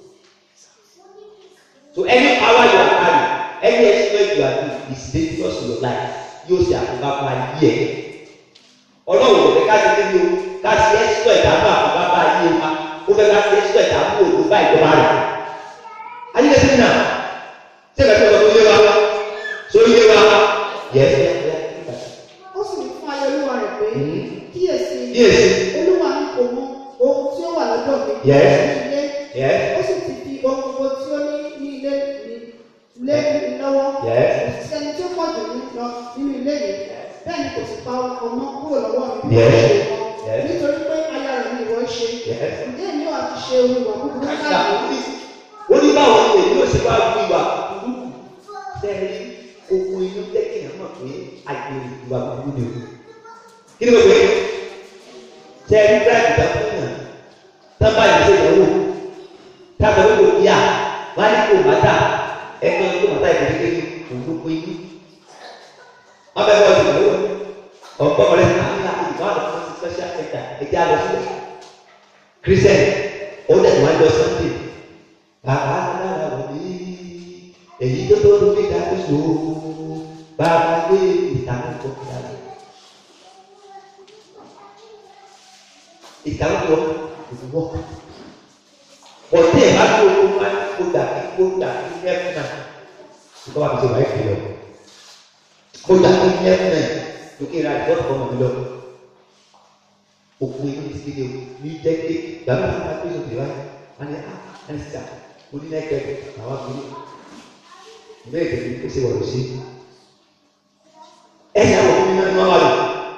So any power you are carrying, any exploit you are doing is dangerous to your life. Yóò ṣe àkóbá fún ayé ẹ̀. Ọlọ́run ò fẹ́ ká ṣe kí ni o, ká ṣe exploit àbá àkóbá bá ayé wa. Ó fẹ́ ká ṣe exploit àbú òkú bá ìjọba rẹ̀. Ayé ẹ̀ sẹ́yìn náà, ṣé ìgbà tí ọ̀sán tó yé wa? Tó yé wa? Yẹ ẹ́ Ó sì wí fún ayọ̀lúwa rẹ̀ pé kíyèsí. Kíyèsí. Olúwa mi kò mọ ohun tí ó wà lọ́dọ̀ mi. Yes. Ní ilé. Yes. Ó sì ti fi ohun gbogbo tí ó ní ní ilé mi lé mi lọ́wọ́. Yes. Kò sí ẹni tí ó pọ̀ jù mí lọ nínú ilé yìí. Bẹ́ẹ̀ ni kò sì pa ọmọ kúrò lọ́wọ́ mi. bí Yes. wọ́n ṣe wọ́n. Yes. Nítorí pé aya rẹ̀ ni ìwọ ṣe. Yes. Ǹjẹ́ èmi ò àti ṣe ohun ìwà búburú báyìí? ó ní báwo ni èyí ò ṣe wá wú ìwà burúkú sẹ́ẹ̀rí okun inú jẹ́ kí èèyàn mọ̀ pé àgbèrè ìwà burúkú ni o. kí ni mo pè é sẹ́ẹ̀rí bíráìdì tó fún yàn tán bá yìí ṣe ìyàwó tábà ó lò bíà wọ́n á ní kó màtà ẹgbẹ́ tó màtà ìgbésẹ̀ kékeré òun ló pé inú. wọ́n bẹ bọ́ọ̀lù ìyàwó ọ̀pọ̀ ọ̀rẹ́ náà ní àti ìwà àlọ́ fún special center ẹ̀jẹ̀ àlọ́ sílẹ̀ christian ó dẹ̀ wọ́n jọ sunday bàbá lára wọ̀ ní èyí tó tó lórí ìdájọ́ sọ bàbá gbé ìkàwé wọn kò wọ́ ọ̀tẹ̀ ẹ̀ bá tó o máa ń kó dà kí kó dà kí ní ẹ̀fún náà nígbà wà pèsè wáyé kìlọ̀ kó dà kí ní ẹ̀fún náà lókè ra ìfọ́ ọ̀tọ̀ ọmọ mi lọ òkú yìí ti kéde ní jẹ́ké gbàgbọ́ àwọn akpéjọ tèmi wáyé wọn ni ah ẹni sà onínẹ́kẹ́ àwọn akpéjọ bẹ́ẹ̀ tẹ̀lé kó ṣe wọ̀lọ̀ sí ẹ̀yà wọ̀ fún mi náà ní wọ́n wà lọ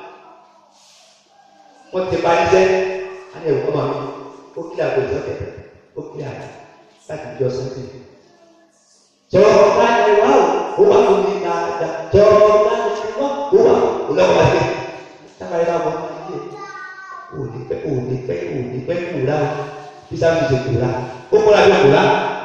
wọ́n ti parí sẹ́ á ní ẹ̀wọ̀n ọmọ mi ó kílẹ̀ àgbo ìsọ̀tẹ̀ ó kílẹ̀ àgbo láti jọ sọ́tẹ̀. jọ̀ọ́ bá ní wá o ó wà fún mi dáadáa jọ̀ọ́ bá ní wá ó wà ó lọ́wọ́ wá sí sábà yẹn láwọn ọmọ yìí ò ní pẹ́ ò ní pẹ́ ò ní pẹ́ kúra o bí sábà mi ṣe kúra ó kúra bí kúra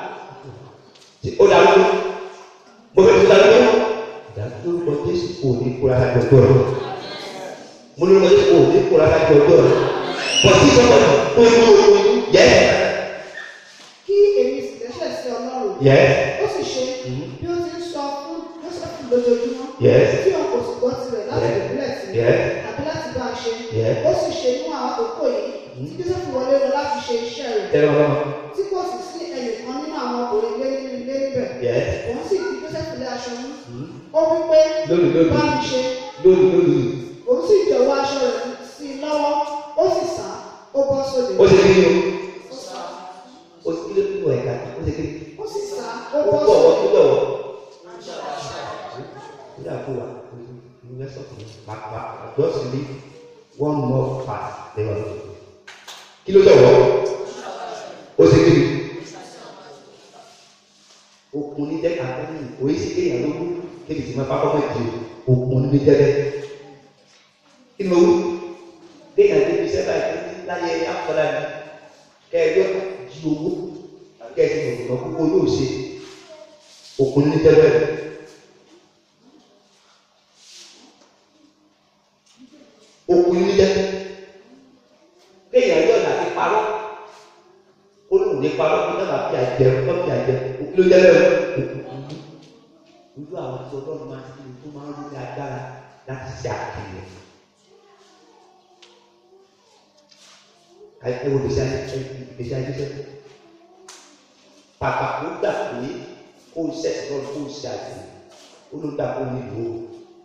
ó dàrú mo fẹ́ tó dàrú ìdájọ́ lórúkọ Jésù kò ní kúra láti ọjọ́ rẹ̀ mo lórúkọ Jésù kò ní kúra láti ọjọ́ rẹ̀ bọ̀ sí sọ́kọ̀ tó ń lo oyún yẹ kí èmi sì dẹ́ṣẹ̀ sí ọlọ́run yẹ ó sì ṣe bí ó ti ń sọ fún Jósẹ́fù lójoojúmọ́ yẹ tí wọn kò sì gbọ́ tirẹ̀ láti ìbílẹ̀ sí yẹ àbí láti bá a ṣe yẹ ó sì ṣe níwọ̀n àwọn àkókò yìí tí Jósẹ́fù wọlé lọ láti ṣe iṣẹ́ rẹ̀ tẹ́lẹ̀ ọlọ́mọ tí kò sì sí ẹnìkan nínú àwọn ọkùnrin ilé nínú ilé níbẹ̀ yẹ òun sì fi Jósẹ́fù lé aṣọ mú ó wí pé lónìí lónìí bá mi ṣe lónìí lónìí òun sì jọ̀wọ́ aṣọ rẹ̀ sí i lọ́wọ́ ó sì sá ó bọ́ sóde ó ṣe kí ni o ó ṣe kí ló kú ẹ̀ka ó ṣe kí ni ó sì sá ó ó bọ́ bọ̀ wọ́n sóde tó bọ̀ wọ́n. ó dà kó wa ní wẹ́sọ̀ tó pàpà just leave one more part lẹ́wọ̀n tó kí ló sọ̀rọ̀ ó ṣe kí ni okun ní jẹ́ àtẹ́ni òye sí kéèyàn ló kú kébi tí ma bá kọ́kọ́ di okun ní jẹ́ bẹ́ẹ̀ kí ni mo wú kéèyàn débi iṣẹ́ báyìí tó ní láyé afọlá ni kẹ́ẹ̀yọ́ di owó kẹ́ẹ̀sì mọ̀tò náà kókó yóò ṣe okun ní jẹ́ bẹ́ẹ̀. okun ní jẹ́ kéèyàn yọ̀ láti parọ́ olóhùn ní parọ́ kí náà fi àjẹ kọ́ fi àjẹ òkú ló jẹ́ lẹ́wọ̀ ojú àwọn tí ọlọ́run máa ti tó máa ń rí agbára láti ṣe àkìlẹ̀ ẹ wo gbèsè ayé gbèsè ayé sẹ́kọ̀ pàpà kó gbà pé kó o ṣẹ̀ṣẹ̀ lọ́run kó o ṣe àkìlẹ̀ olóńgbà kó o nílò o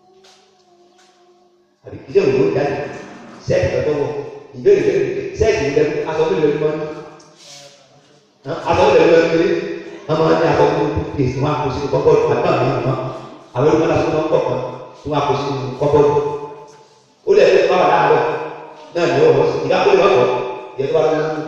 àbí ilé òwò jáde sẹ́ẹ̀kì lọ́dọ̀ wọ̀ ìbéèrè ìbéèrè sẹ́ẹ̀kì ìlẹ́nu aṣọ tó lè lọ́ọ́ ní àwọn ọ̀rẹ́ lọ sí ọmọ ní àwọn ọmọ ní ìsìn wọn kò sí kọ́kọ́ àgbà mi mọ́ àwọn ọmọ náà fún wọn kọ̀ kan tí wọn kò sí kọ́kọ́ ó lè fi báwa láàárọ̀ náà ní ọwọ́ sí ìdáko ìwà kọ̀ yẹ tó wà lọ́wọ́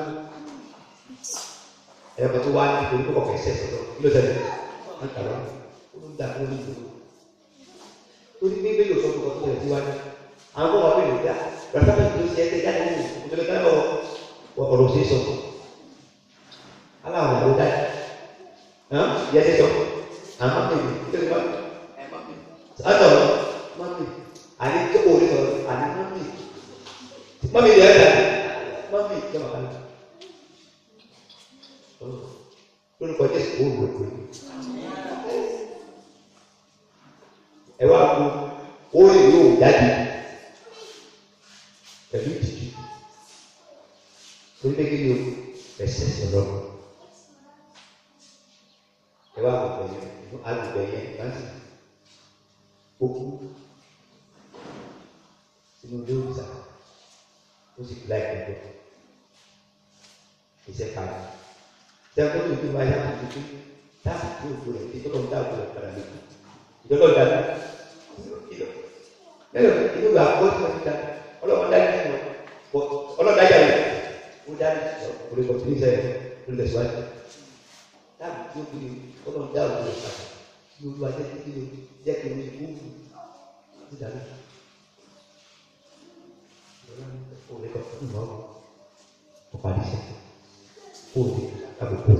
ẹ̀rọ tó wá ní ìpolú kọ́kọ́ kẹsẹ̀ sọ̀tọ̀ kí ló tẹ̀lé wọn kà lọ́wọ́ ó ló ń dà kó ní ìlú torí pé bẹ́ẹ̀ yóò sọ fún ọkọ̀ tó tẹ̀lé síwájú àwọn kọ́kọ́ bẹ́ẹ̀ yóò dá rẹ̀ tó ṣe ẹ́ jáde nínú ìpolú ọ̀rọ̀ sí sọ̀tọ̀ aláwọ̀ ìyàwó dájú hàn yẹ ṣe sọ àmọ́ mi ní kí ló ń bá mi sọ́dọ̀ mọ́mí àní tó o lè sọ̀rọ̀ àní mọ́mí mọ́mí yẹ ẹ̀dá mọ́mí yẹ wà kálí lórúkọ jésù kò wò ó ẹ wá kú ó lè yóò jáde pẹ̀lú ìtìjú torí pé kí ni o ẹsẹ̀ sọ̀rọ̀ ẹ wá gbogbo yẹn agbègbè yẹn láti okú sínú ilé òrìṣà ó sì gbá ìgbẹ́jọ́ iṣẹ́ kan sẹ́kọ̀ọ́ tó ti wáyé àti tuntun táàbù tó òkú rẹ̀ tí tọ́lọ́ ń dá òkú rẹ̀ padà lóko ìjọba ìdáná lẹ́yìn inú ìgbà àkọ́kọ́ tí wọ́n ti dá ọlọ́wọ́n dá ní wọn ọlọ́dá yà wọ́n ó dá ní ìṣòro kò lè kọ́ sí ìṣẹ́ ló lè sọ́wọ́n táàbù tó kú ni ọlọ́run dá òkú rẹ̀ padà ní olúwa jẹ́ kí ló jẹ́ kí ló kú ní ìdáná ó lè kọ́ fún ìmọ̀ ọ̀pá àdìsẹ́ ó lè àbùkù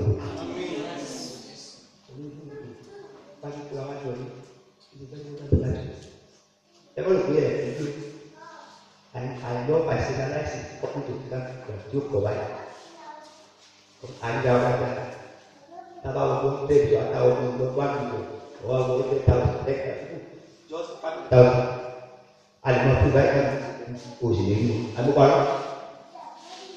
báyìí kó àwọn àjọ yìí ìdí bẹ́ẹ̀ ló dábìí láti ẹ bọ́ lè pè é ẹ̀ ẹ̀ àìlọ́ àìsíkáláìsì ọkùnrin tó ti ká tí ó kọ̀ báyìí àyíká wa dá tábà wọ́n tó ń tẹ̀lé àtàwọn ọmọ ọmọ wá mi lò wọ́n wọ́n tẹ̀ táwọn ẹ̀ka táwọn àlùmọ́ fún báyìí ká òsì lè yí àbúkọ́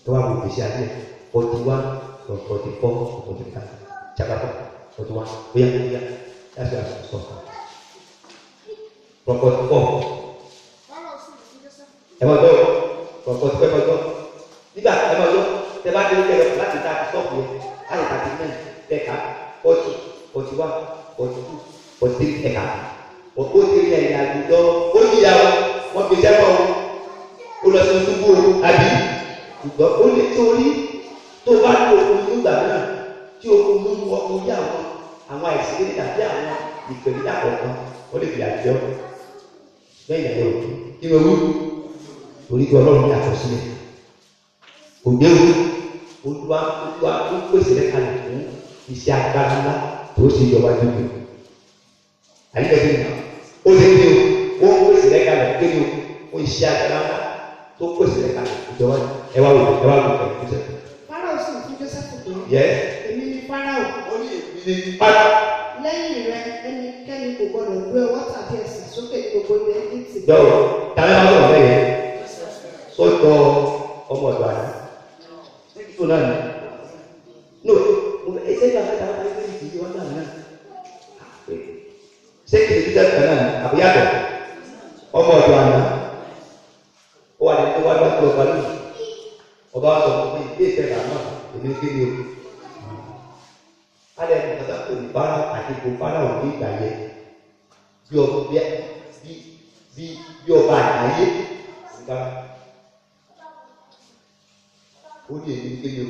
ẹ wá wo ìgbésí ayé forty one from forty four to forty five chapter four forty one bóyá bóyá that's why i stop from forty four Fáráò sì fún Jósẹ́fù. ẹ máa gbọ́ from forty four ẹ máa gbọ́ nígbà ẹ máa gbọ́ tẹ bá dé lókè lọ láti ta stop yẹn láti ta ti nine tẹ̀ka forty forty one forty two forty three ẹ̀ka ó ti rí ẹ̀yìn àgùdọ́ ó yíyàwó wọ́n fi sẹ́wọ̀n o ó lọ sí túbú o àbí ṣùgbọ́n ó lè torí tó bá ní okun nígbà náà tí okun mú ọkùn yá àwọn àwọn àìsí kéde tàbí àwọn ìpèníjà kọ̀ọ̀kan ó lè fi àjọ lẹ́yìn ẹ̀yọ kí ló wú torí pé ọlọ́run ní àkọsílẹ̀ òde wú olúwa olúwa ó pèsè rẹ̀ kalẹ̀ fún iṣẹ́ agbára ńlá tó ṣe ìjọba dúdú àyíkẹ́ bí nà ó lè ní o ó pèsè rẹ̀ kalẹ̀ kí ni o ó iṣẹ́ agbára ńlá tó pèsè rẹ̀ kalẹ̀ ìjọba ẹ wá wò ẹ wá wò ẹ kó sẹ. Fáráò sì fún Jósẹ́fù pé yẹ èmi ni Fáráò ó ní èmi ní pátá. lẹ́yìn rẹ ẹnikẹ́ni kò gbọdọ̀ gbé ọwọ́ tàbí ẹsẹ̀ sókè ní gbogbo ilẹ̀ Íjíbítì. dọ́wọ́ tàbí àwọn ọ̀rọ̀ bẹ́ẹ̀ yẹn sọ́tọ̀ ọmọ ọ̀dọ̀ àná tó náà ní no mo fẹ́ ẹsẹ̀ yóò afẹ́ta wáyé pé ìdílé wọn náà náà ṣé kìí fi dẹ́kun náà ní àbúyàtọ̀ ọmọ ọ̀dọ̀ àná ó wà ní tó wá lọ́kọ̀ ọba lónìí ọba wa sọ fún mi ilé ìfẹ́ bàbá èmi kí ni o alẹ́ ní kàtà kò ní bára àti kò bára ò ní ìgbà yẹn bí ọba bí bí bí bí ọba àgbáyé nígbà ó ní èmi kéde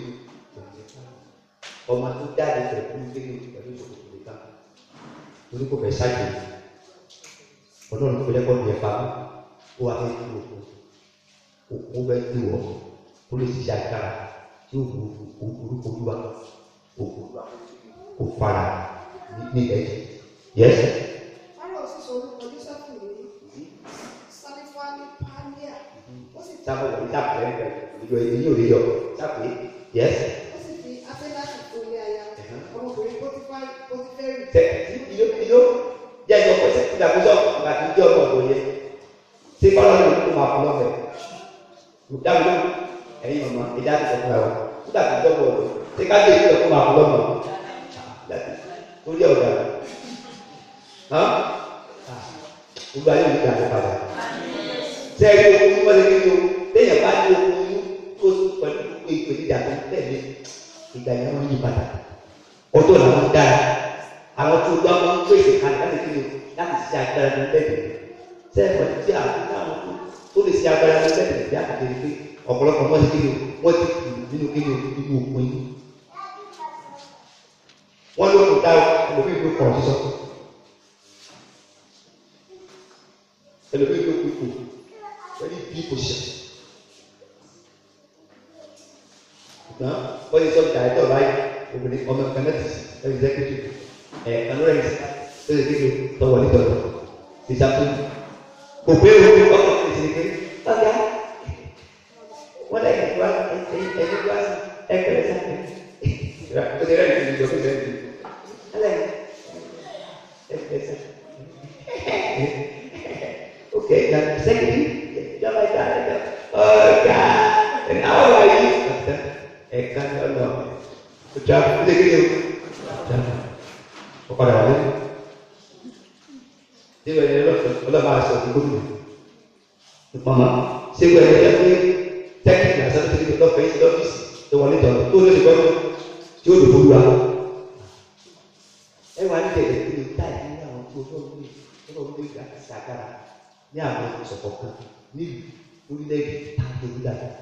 o ọmọ tó jáde pẹ̀lú kéde o pẹ̀lú ìṣòkòtò nìkan torí kò fẹ́ ṣáàjì ọlọ́run tó fẹ́ kọ́ ní ẹ̀fà ó wà fẹ́ kí òkú òkú fẹ́ kí wọ́ ó lè ṣiṣẹ́ agbára tí ó bu orúkọ olúwa òkú kò fara ní ilẹ̀ yìí yẹ́sẹ̀. Fáráò sì sọ orúkọ Jósẹ́fù ní Sálífánì Pálíà. Ó sì sábà wọlé sábà rẹ rẹ ìjọ èyí ò lè yọ sábà yẹs ó sì fi Áfẹ́láṣì fún ilé aya. Ọmọbìnrin Pọ́tífárì Pọ́tífẹ́rì. tẹ ìlú ìlú jẹ ìjọ pẹsẹ ìdàgbàsọ ìgbà tí ìjọ ọmọ ọdún yẹ ṣé báwo ni kó máa fún lọfẹ ìdáwó ẹ̀yin mọmọ ìdá àti ìjọba wa nígbà tí ìjọ ọmọ ọdún ṣé ká lè ìjọ kó máa fún lọmọ lórí ọ̀dà hàn gbogbo ayé òní ìgbà padà sẹ́yìn okun ní wọ́n lè kéde o lẹ́yìn bá ní okun ní tó pẹ̀lú ìpèníjà tó tẹ̀lé ìgbà yẹn wọ́n yí padà ọdún làwọn dára àwọn tó gbọ́ wọn pèsè kalẹ̀ láti kéde o láti ṣe agbára ní bẹ́ẹ̀ sẹ́yìn pẹ̀lú tí àwọn tó dáhùn tó tó lè ṣe agbára ní bẹ́ẹ̀ bí àkàtúntì pé ọ̀pọ̀lọpọ̀ wọ́n ti kéde o wọ́n ti kù nínú kéde o nínú okun yìí wọ́n ló kò dá ẹlòmíì ló kọ̀ sísọ ẹlòmíì ló kú ikú very big position. Ṣùgbọ́n wọ́n ti sọ dàrẹ́tọ̀ báyìí obìnrin ọmọ kan náà ti sí executive ẹ̀ kanúrẹ́ ní tó lè kéde tọwọ́ ní tọ̀tọ̀ ìṣàtún. Kò pé owó ní ọkọ̀ tó ṣe pé ọ̀gá wọ́n lẹ́yìn tó wá ẹ̀yìn tó wá sí ẹgbẹ̀rẹ̀ sáfẹ́. Ó ti rẹ́ẹ̀dì ìjọ fún ìrẹ́ẹ̀dì. Ẹlẹ́yìn ẹgbẹ̀rẹ̀ sáfẹ́. Okay, now secondly, you're my director. Oh God, and how are you? I can't know. Good job. Good job. Kau pada mana? Dia berada di luar, luar bahasa itu pun. Mama, saya berada di luar. Teknik lah, satu segi betul face betul face. Tu wanita tu tu dia baru. Jauh dua bulan. Eh wanita itu kita ini orang tua tu ni, orang tua kita sekarang ní àwọn ìsọ̀kọ̀ kan nílùú orílẹ̀-èdè tàbí orílẹ̀-èdè.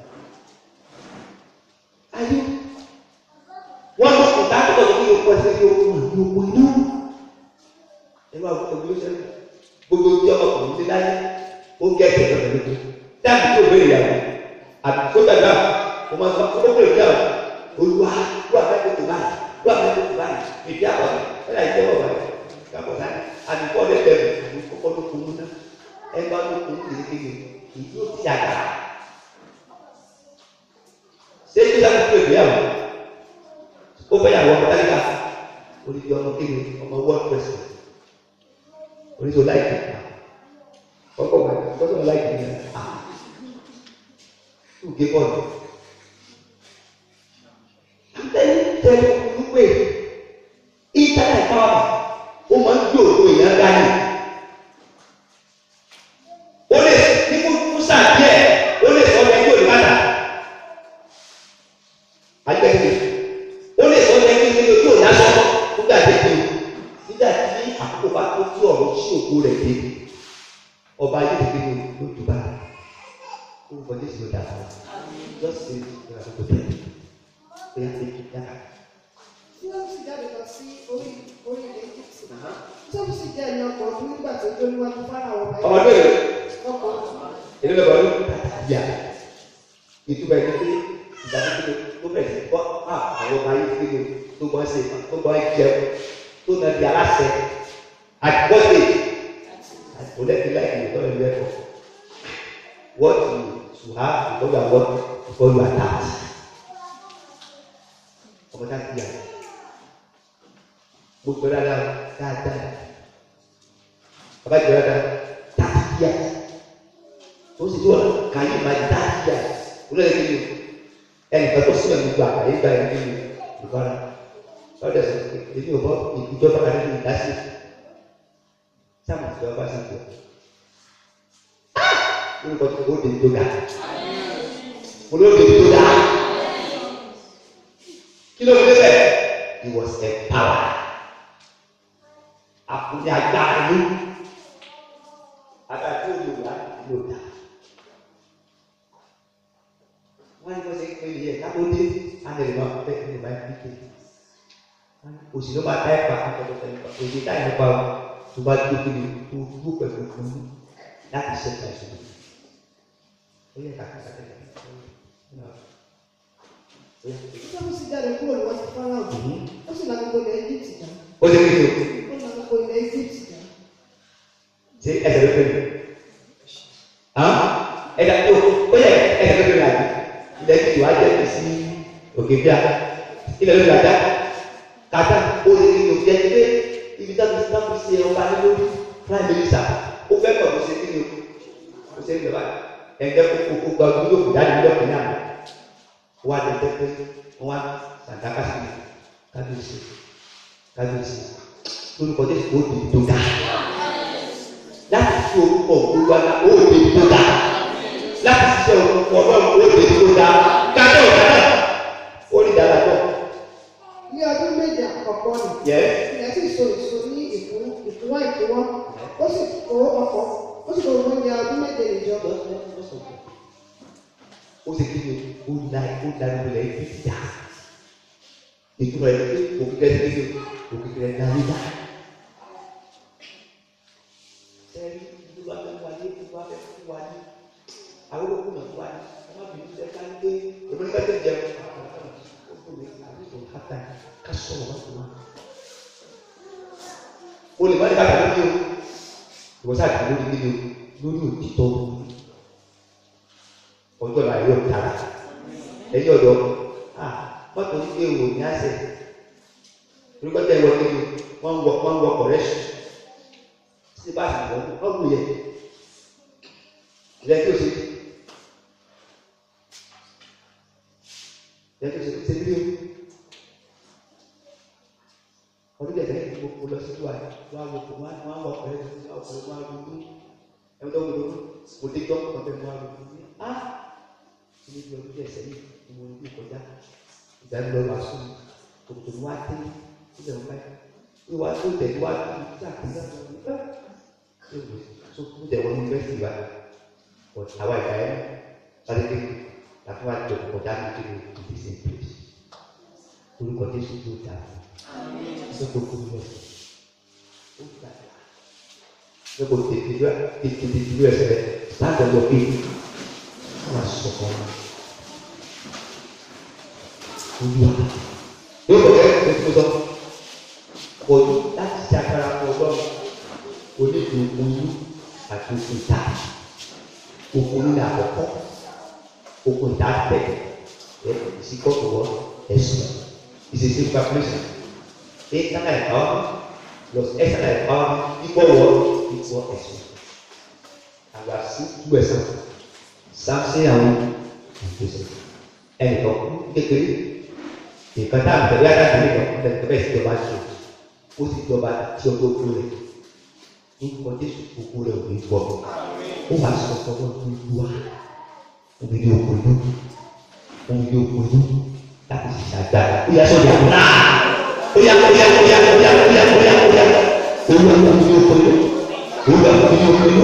Ayé wọ́n lọ kò dákọ̀ ní oko ẹsẹ̀ ní oko àti oko inú. Ẹ máa wọ ẹgbẹ́ oṣù gbogbo tí ọmọkùnrin ti láyé ó gé ẹsẹ̀ lọ́dọ̀ lóko. Dáàbò tó bẹ̀rẹ̀ ìyàwó àbí tó dàgbà kò máa sọ kó bẹ̀rẹ̀ ìyàwó olúwa lúwa bẹ́ẹ̀ tó tó báyìí lúwa bẹ́ẹ̀ tó tó báyìí ìdí àbọ̀ ẹ̀ láì jẹ́ bọ̀ báyìí kàbọ̀ sáyé àdìpọ̀ lẹ́tẹ̀ẹ̀ àdìpọ̀ kọ́kọ́ ló kún un náà ẹgbẹ́ ọdún kò ní kékeré ìdí ó ti àgbà. Ṣé kí sáà kúkú ìgbéyàwó? Ó fẹ́ yàwó ọmọ dáríkà. Onídìí ọmọ kéde ọmọ wọ́ọ̀d pẹ̀sì. Oníṣòwò láìpẹ́. Ọkọ̀ wà kọ́sọ̀ láìpẹ́ ní à. Tù gé bọ́ọ̀lù. àkókò bá tó tí ọ̀rọ̀ sí òkú rẹ̀ dé ọba ayé ti gbé ní ojú bá kó o kọjú sí ọjà kan lọ́sẹ̀ ìgbà tó tó tẹ̀lé ó yà pé yàrá. tí wọ́n sì jáde lọ sí orí orí ilẹ̀ Egypt tí wọ́n sì jẹ́ ẹni ọkọ̀ ọdún nígbà tó dé níwájú fáráwọ̀ ọba ọmọ ọdún yìí ọkọ̀ ọdún èdè bẹ̀rẹ̀ ọdún yà ìtumọ̀ ẹni pé ìdàgbàsókè tó bẹ̀rẹ̀ sí kọ́ àwọn ọba ayé ti gbé tó gbọ́ ṣe tó gbọ́ jẹun tó nà di aláṣẹ àgbọ̀dé àgbọ̀dẹ́gbẹ̀lá ìgbìmọ̀ ìlú ẹ̀kọ́ what you should have before you are what before you are that ọmọ náà ti yà mo gbọ́ dáadáa dáadáa bàbá jẹ́ dáadáa thirty years ó sì tó kà yí ma thirty years olóyè kí ni ẹnìkan tó sílẹ̀ gbogbo àgbáyé gba ẹni nínú ìbára lọ́dẹ̀ sọ pé èmi ò bọ́ ìjọba kan nínú ìdásí sáàmù tí wọ́n bá sì jọ orúkọ tó ó dé tó ga olóògbé tó ga kí ló dé bẹ́ẹ̀ he was empowered àkùnrin agbára ló agbára tó lò wá ló dá wọ́n ní kó ṣe pé yẹ káwọ́ dé ánìlè máa fẹ́ ní ìbá ìpín kéde òsì ló bá dá ẹ̀pà akọ̀tọ̀ tẹ̀lé òsì dá ìyẹ̀pà tó bá dúró kí ni tó dúró pẹ̀lú fún un láti ṣẹ́ka ìṣòro ó yẹ kàkà kàkà kàkà tí wọ́n sì jáde kúrò níwájú fáráwọ̀ ó sì la gbogbo ilẹ̀ Egypt jà ó ṣe kí ni o ó la gbogbo ilẹ̀ Egypt jà ṣe ẹsẹ̀ ló fẹ́ mi ẹ̀dá tó ó yẹ ẹsẹ̀ ló fẹ́ mi àbí ilẹ̀ tí wàá jẹ́ kí sí òkè bíà ilẹ̀ ló fi àdá kàtà ó lè ní òkè ẹni pé ibi tá a fi tá a fi ṣe ọba ní lórí prime minister ó fẹ́ pọ̀ ló ṣe kí ni o ó ṣe ń lọ báyìí ẹ̀jẹ̀ kó kó gba ojú yóò fi jáde nílò kìíní àná wọ́n á dẹ̀ pé wọ́n á sàdákà sí kábíyèsí kábíyèsí lórúkọ jésù ó di tó dáa láti fi orúkọ olúwa náà ó di tó dáa láti ṣiṣẹ́ orúkọ ọlọ́run ó di tó dáa kájọ́ ìdáná ó ní dára náà ní ọdún méje àkọ́kọ́ nì yẹ ilẹ̀ sì so èso ní ìfún ìfúnwá ìfúnwọ́ ó sì kó ọkọ̀ ó sì kó gbogbo oúnjẹ ọdún méje nìjọ ó sì kí ni ó da ó da ìpìlẹ̀ ibi ti dà ìtumọ̀ ẹ̀ pé òkìkẹ́ ti kí ni òkìkẹ́ darí dà sẹ́yìn ìdúró abẹ́ wáyé ìdúró abẹ́ fún wáyé àwọn olókùn náà wáyé ọmọ bìí ṣe ká ń gbé èmi ní bẹ́tẹ̀ jẹun ó fún mi àbí tó hàtà ká sọ̀rọ̀ wá fún wa. o lè má ní bàtà lórí o ìwọ sáà kà lórí níbi o lórí òtítọ́ ọjọ́ náà yóò tara ẹ̀yìn ọ̀dọ́ ah mọ́tò ní pé o ní àṣẹ olùkọ́tà ìwọ kí ni wọ́n wọ wọ́n wọ kọ̀rẹ́ṣù sí bá àgbọ̀ wọ́n wù yẹ ìrẹ́ kí o ṣe ìrẹ́ kí o ṣe ṣe bí o ọdún tẹ̀lé ní gbogbo lọ sí wa wá wọ kò wọ́n wọ́n wọ kọ̀rẹ́ṣù wọ́n wọ kọ̀rẹ́ṣù wọ́n wọ kọ̀rẹ́ṣù ẹ̀wọ́n tó wọlé kò dé tọ́ ọ̀bẹ wọ́n wọ kọ̀rẹ́ṣù ah ilé bí ọdún díẹ̀ sẹ́yìn ni mo ní kọjá ìgbà ń lọ wàásù kòtò ní wá dé síbẹ̀ wọ́n báyìí ní wàá tó tẹ̀lé wá tó ní tí àkùnrin náà wọ́n ní ẹ́ ẹ́ tó kú tẹ̀ wọ́n ní bẹ́ẹ̀sì wa but àwa ìgbà yẹn sáré pé láti wá jọ kọjá ní tó ní the same place orúkọ Jésù tó dà ṣé kò kú lọ ó dà ṣé kò tètè lọ tètè tètè lọ ẹsẹ̀ rẹ̀ láti ọjọ́ pé wọ́n sọ̀kọ́ wọn. Olúwa yóò bọ̀ kẹ́ ẹ̀ tó sọ. Kò ní láti ṣe agbára fún ọlọ́run. Onídùú oyún àti okùn ìta. Okùn nílẹ̀ àkọ́kọ́. Okùn ìta tẹ̀. Ẹ ìsìkọ́tò wọ ẹ̀sùn. Ìṣèṣe preparation. Internal empowerment plus external empowerment equal wọ equal ẹ̀sùn. Àgbà sí tú ẹ̀sán samson àwọn ìgbésẹ̀ ẹnìkan kú kékeré nǹkan tá à ń tẹ̀lé àdáṣe nìkan kú lẹ́nu bẹ́ẹ̀ sì jọba ṣe ó sì jọba tí ọjọ́ kú rẹ̀ nǹkan jésù kúkú rẹ̀ ò ní gbọ́ ó wàá sọ fọwọ́ tó lu wa omi ní oko inú omi ní oko inú láti ṣe àgbàrá ó yà sọ́jà náà ó yà ó yà ó yà ó yà ó yà ó yà ó yà ó olúwa fún mi ní òpinnu olúwa fún mi ní òpinnu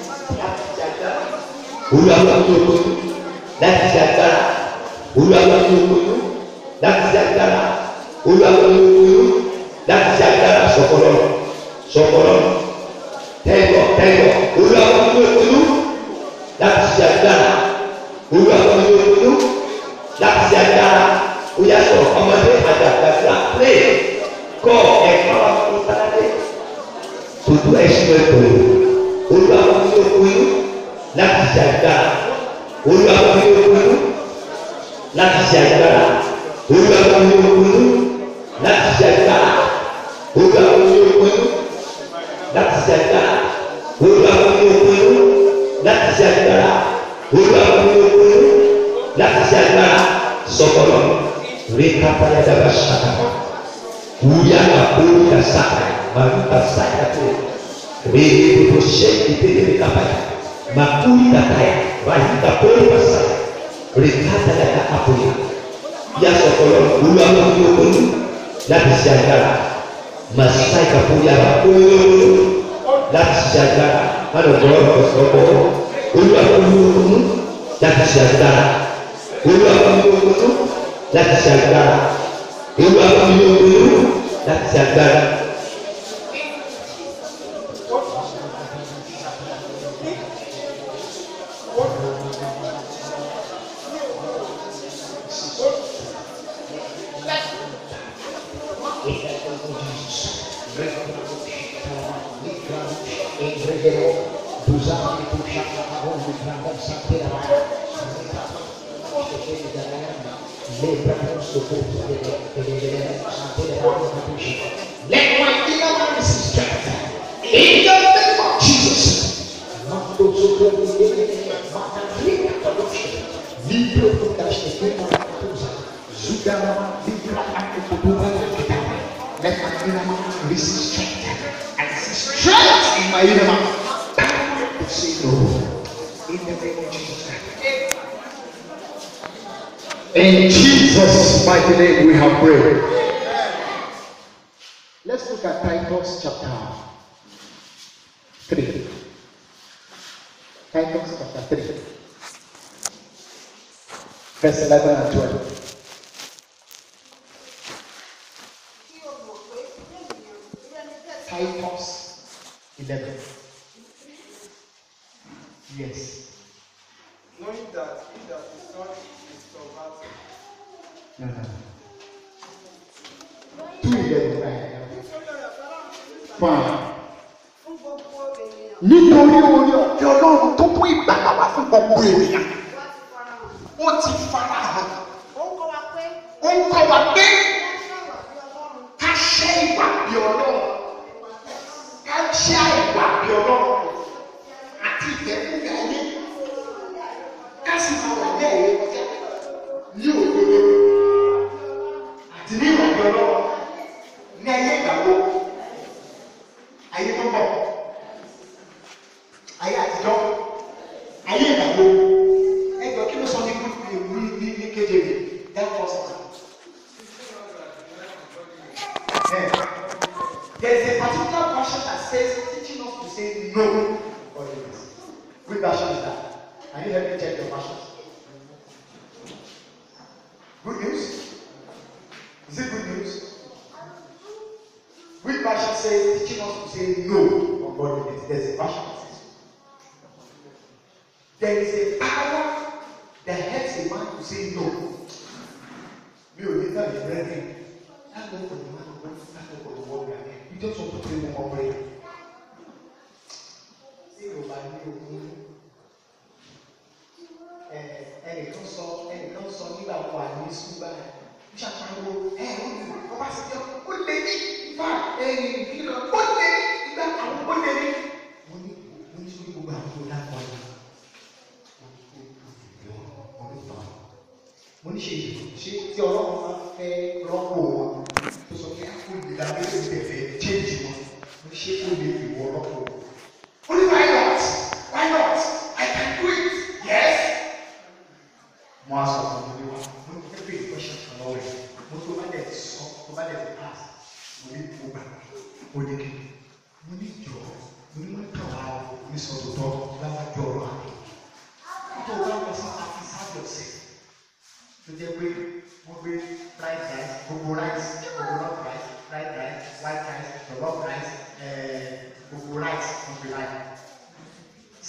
olúwa fún mi ní òpinnu láti ṣe agbára olúwa fún mi ní òpinnu láti ṣe agbára olúwa fún mi ní òpinnu láti ṣe agbára sọ̀kọ̀lọ́ sọ̀kọ̀lọ́ tẹ́gbọ̀ tẹ́gbọ̀ olúwa fún mi ní òpinnu láti ṣe agbára olúwa fún mi ní òpinnu láti ṣe agbára ó yà sọ ọmọdé àgbàgbà pé kọ́ ẹ̀ka wà fún ìtàlẹ́ tutu ẹ̀sùn ẹ̀kọ́ olúwa fún mi ní òpinnu láti ṣe agbára olúwa fún mi ní òpinnu láti ṣe agbára olúwa fún mi ní òpinnu láti ṣe agbára olúwa fún mi ní òpinnu láti ṣe agbára olúwa fún mi ní òpinnu láti ṣe agbára olúwa fún mi ní òpinnu láti ṣe agbára sọkọlọ rí kápáyà dàgbà ṣáà wúyà àkórí kàṣà màlúkà sáyà tó rí gbogbo ṣe ìdílé rí kápáyà màkúrí kàkàyà wáyé kàkórí kàṣà rí kápáyà kàkàpóyà yà sọkọlọ olúwa fún mi ní òpinnu láti ṣe agbára masai kapuya ooo láti ṣe agbára láti ọjọ́ ọ̀sọ́gbọ́ olúwa olúwokunu láti ṣe agbára olúwa olúwokunu láti ṣe agbára olúwa olúwokunu láti ṣe agbára. Let my inner man receive strength. In the name of Jesus. Let my inner man receive strength. I see strength in my inner man. Power to say no. In the name of Jesus. In Jesus' mighty name we have prayed. Let's look at Titus chapter 3. Titus chapter 3. Verse 11 and 12. Kí o mọ̀ pé bí ènìyàn bí ẹni bẹ́ẹ̀ ti Titus 11. Yes. Knowing that he that is son is subverted. No, no. Two eleven. Right. nítorí ọ̀rọ̀ fẹ́ràn Fine. fún gbogbo ènìyàn Nítorí orí ọ̀fẹ́ Ọlọ́run tó kún ìgbàlà wá fún gbogbo ènìyàn. láti farahàn. Ó ti fara hàn. Ó ń kọ́ wa pé Ó ń kọ́ wa pé wọ́n ṣàwà bí Ọlọ́run ká ṣe ìwà bí Ọlọ́run. Ká ṣe ìwà bí Ọlọ́run. Àti ìfẹ́kúfẹ́ ayé. Ká sì máa wà ní ẹ̀yẹ kọjá. Ní òdodo. Àti ní ìwà bí Ọlọ́run. Ní ayé ìgbàgbọ́. Ayé tó bọ̀. Ayé àtijọ́. Ayé ìgbàgbọ́. Ẹgbẹ́ kí ló sọ ní ní ní ní kéde mi? That was it. There is a particular version that says teaching us to say no for this. Which version is that? Can you help me check your version? Good news? Is it good news? Which version says teaching us to say no for godliness? There's a version that says there is a power that helps a man to say no. Mi ò ní tẹ̀lé brethren. Thank God for the man of God. Thank God for the word we are hearing. You just want to pray one more prayer. Ṣé Yorùbá ní ogun? Ẹ ẹnìkan sọ ẹnìkan sọ nígbà wà ní ṣúgbà ẹ̀. Ó ṣàpàrọ̀ ẹ̀ ó ní ọba sí jẹ́ ó lé ní ìfà ẹ̀yìn ìfìlẹ̀ ó lé ní ìgbà àwọn ó lé ní. Mo ní mo ní sórí gbogbo àwọn tó dákọ̀ ẹ̀. Mo ní ṣe ṣe tí ọlọ́run bá fẹ́ rọ́pò wọn tó sọ pé àpò ìgbìlá méjì tẹ̀fẹ̀ change wọn mo ní ṣe kó lè fi wọ rọ́pò wọn. Ó ní why not? Why not? I can do it. Yes. Mo á sọ fún mi wá mo ní fẹ́ bèrè question kan lọ́wọ́ ẹ̀ mo tó bá dẹ̀ sọ tó bá dẹ̀ pass mo ní mo gbà mo ní kí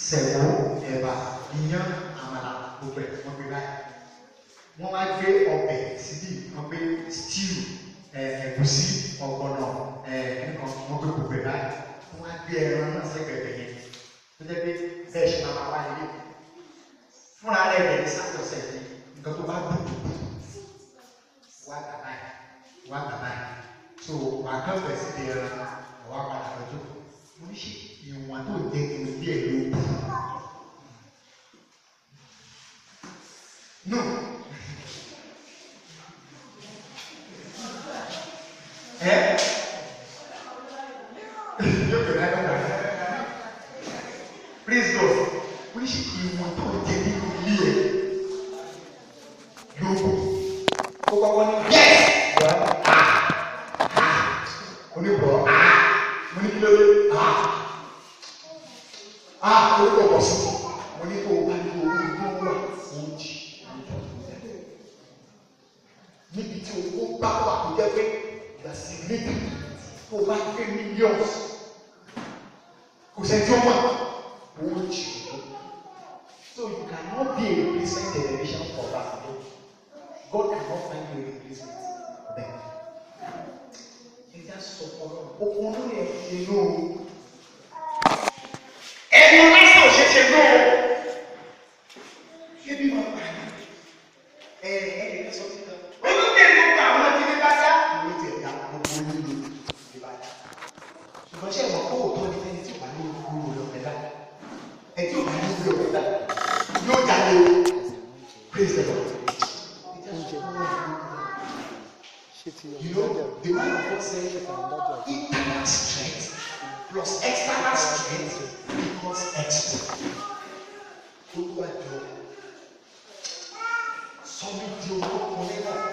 sẹ̀wó ẹ̀bà iyán àmàlà gbogbo ẹ̀ wọ́n gbé báyìí wọ́n wá gbé ọbẹ̀ síbí wọ́n gbé stew ẹ̀ ẹ̀gúsí ọ̀gbọ̀nà ẹ̀ nǹkan wọ́n gbé gbogbo ẹ̀ báyìí wọ́n wá gbé ẹran náà sẹ́gbẹ̀ẹ́ yẹn tó jẹ́ pé bẹ́ẹ̀ ṣe máa wá ilé fúnra rẹ̀ rẹ̀ ní sátọ̀sẹ̀ yìí nǹkan tó bá dùn wá gbà báyìí wá gbà báyìí so wà á kàn bẹ̀ sí di ẹran wà á padà lọ́jọ́ mo ní ṣe ìwọ̀n tó dé kí n díẹ̀ ló kù. No. Ẹ yóò gbé láyé ọ̀gá. Praise God. Mo ní ṣe ìwọ̀n tó dé nínú ilé ẹ̀ ló kù. Ó kọ́kọ́ ní yes. Well, ah oníbọ̀ mo ní kí ló dé orúkọ bọ̀ sí mo ní kó o bá ní owó ìlú wà fún jì níbi tí owó bá wà tó jẹ́ pé gbàsí níbi tó o bá gbé mílíọ̀nù kò sẹ́ni tí ó mọ̀ owó jì so you cannot be a replacement generation for that God cannot find you a replacement for them ẹja sọ fọlọ okun ló yẹ ṣe ló ẹnu lásán ò ṣe ṣe ló ṣé bí wọn pa ní ẹ ẹ lè ká sọ sí kan olùdé gbogbo àwọn ọmọdé ní bá dá ìwé tiẹ̀ dá gbogbo onílò ní bá dá ṣùgbọ́n ṣé ẹ̀wọ̀n kó òótọ́ ní ẹni tí ò bá ní olúwo lọ bẹ́ẹ̀ dá ẹ tí ò bá ní olúwo lọ bẹ́ẹ̀ dá yóò jáde o praise the lord. You know, the man of God said, internal strength plus external strength equals expert. Olúwàjọ sọ́mi di olókùnrin náà.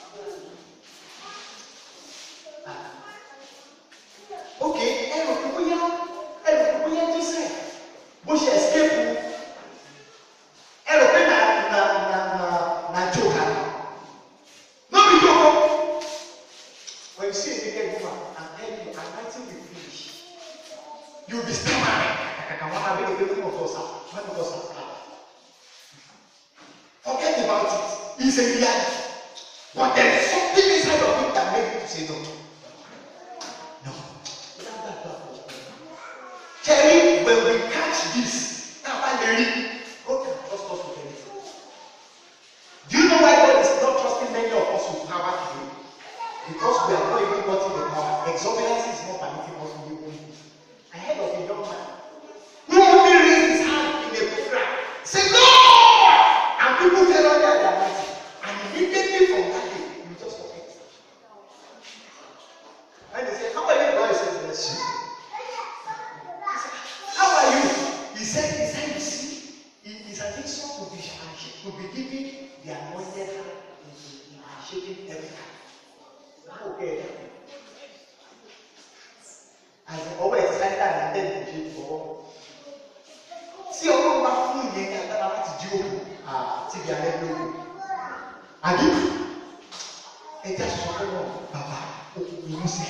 Ok, ẹrù kò bóyá ẹrù kò bóyá Joseph bó ṣe escape ẹrù pé na na na na na joke àná. No be joke o. When you see a naked woman and tell you, I'm writing the finish, you'll be stammering. I can want to be the of us. When of us Forget about it. It's a reality. But there is something inside of you that makes you to say no. No. Terry, when we catch this, now I ready. God can trust us with anything. Do you know why God is not trusting many of us with power today? because we are not even gotten the power exuberance is not permitting us to do anything i heard of a young man who only raised his hand in a prayer say lord and people fell under their mighty and immediately from that day you just forget and they say how are you God he say bless you he say how are you he said he said you see he is an insult to be to be giving the anointed hand and shaking every time òkè ẹ̀dá àti ọwọ́ ẹ̀ sáré dà ní tẹ́lẹ̀ kò ṣe fọwọ́ tí ọlọ́run bá fún ìyẹn ní agbára láti di òkú àti ibi alẹ́ lóko àbí ẹja sọ fún wọn bàbá òkú ìlú sí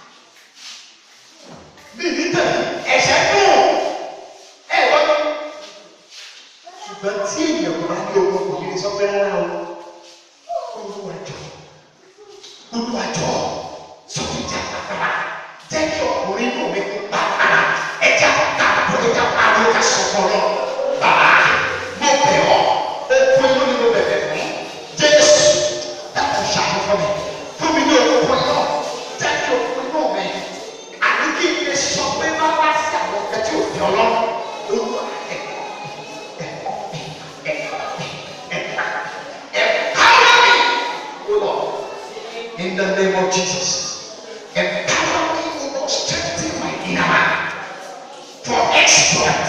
bí ní tẹ̀lé ẹ̀ṣẹ̀ dùn ẹ̀ lọ́dún ṣùgbọ́n tí èèyàn kò bá ní owó kò ní lè sọ pé rárá o olúwa jọ olùwàjọ sọfúnjà pàpàrà jẹ́ kí ọkùnrin náà mi kó pàpàrà ẹja ká àbúrò pariwo ká sọ fún ọ bàbá mo bẹ̀ ọ́ okun inú ni mo bẹ̀bẹ̀ fún jésù dàpọ̀ ṣàkóso mi fún mi ní okun iná jẹ́ kí okun inú mi àní kí n lè sọ pé má wá sí àwọn ọ̀gá tí ò fi ọlọ́run olúwa ẹ̀ ẹ̀ ẹ̀ ẹ̀ ẹ̀ power me o lord in the name of Jesus. Empower me, O Lord, strengthen my inner man for exploit.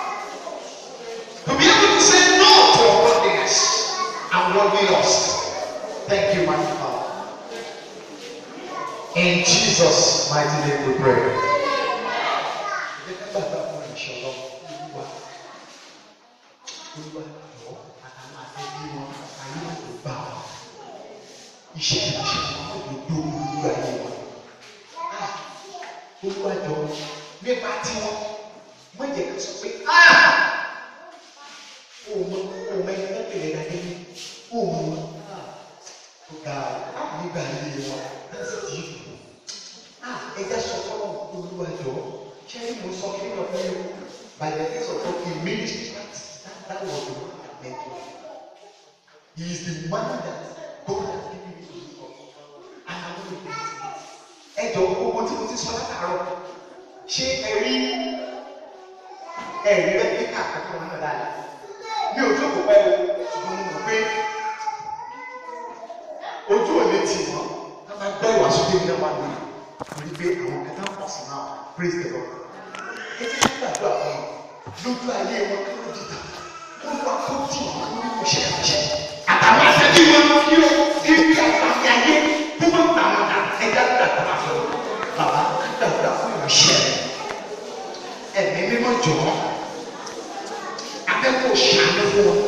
To be able to say no to worldliness and worldly lust. Thank you, my Father. In Jesus' mighty name we pray. iṣẹ́ ìránṣẹ́ wọn kò tó lórí ayé wọn. Olúwàjọ nípa tiwọn wọ́n jẹ́ ká sọ pé ah òun òun ẹni tó tẹ̀lé dàdé ní òun tó ga nígbà ayé wọn láti dì í ah ẹja sọ fọlọ́ olúwàjọ ṣé mo sọ kí ló fẹ́ by the grace of God he made it that that was the one that meant to he is the man that God has given me to live for and I want to be it ẹ jọ gbogbo tí mo ti sọ látàárọ̀ ṣé ẹ rí ẹ rí bẹ́ẹ̀ ní ká àkọ́kọ́ wọn náà dáadáa mi ò jókòó pẹ́ o ṣùgbọ́n mo mọ̀ pé ojú ò lè tì wọ́n a máa gbọ́ ìwà sókè ní ọmọ àgbẹ̀ torí pé àwọn kẹta ń pọ̀ sí náà praise the lord ẹ jẹ́ kí gbàdúrà fún wọn lójú ayé wọn kí wọ́n dìtà wọ́n lọ àkójì wọn kí wọ́n ṣe àṣẹ àtàwọn àṣẹjú wọn lọ kí ó kí ó kí àgbàmì ayé kó má gbà wọn dà ẹ jẹ́ gbàdúrà fún wọn bàbá gbàdúrà fún ìránṣẹ́ ẹ̀mí mímọ́ jọ̀ọ́ abẹ́kọ̀ọ́ ṣàánú fún wọn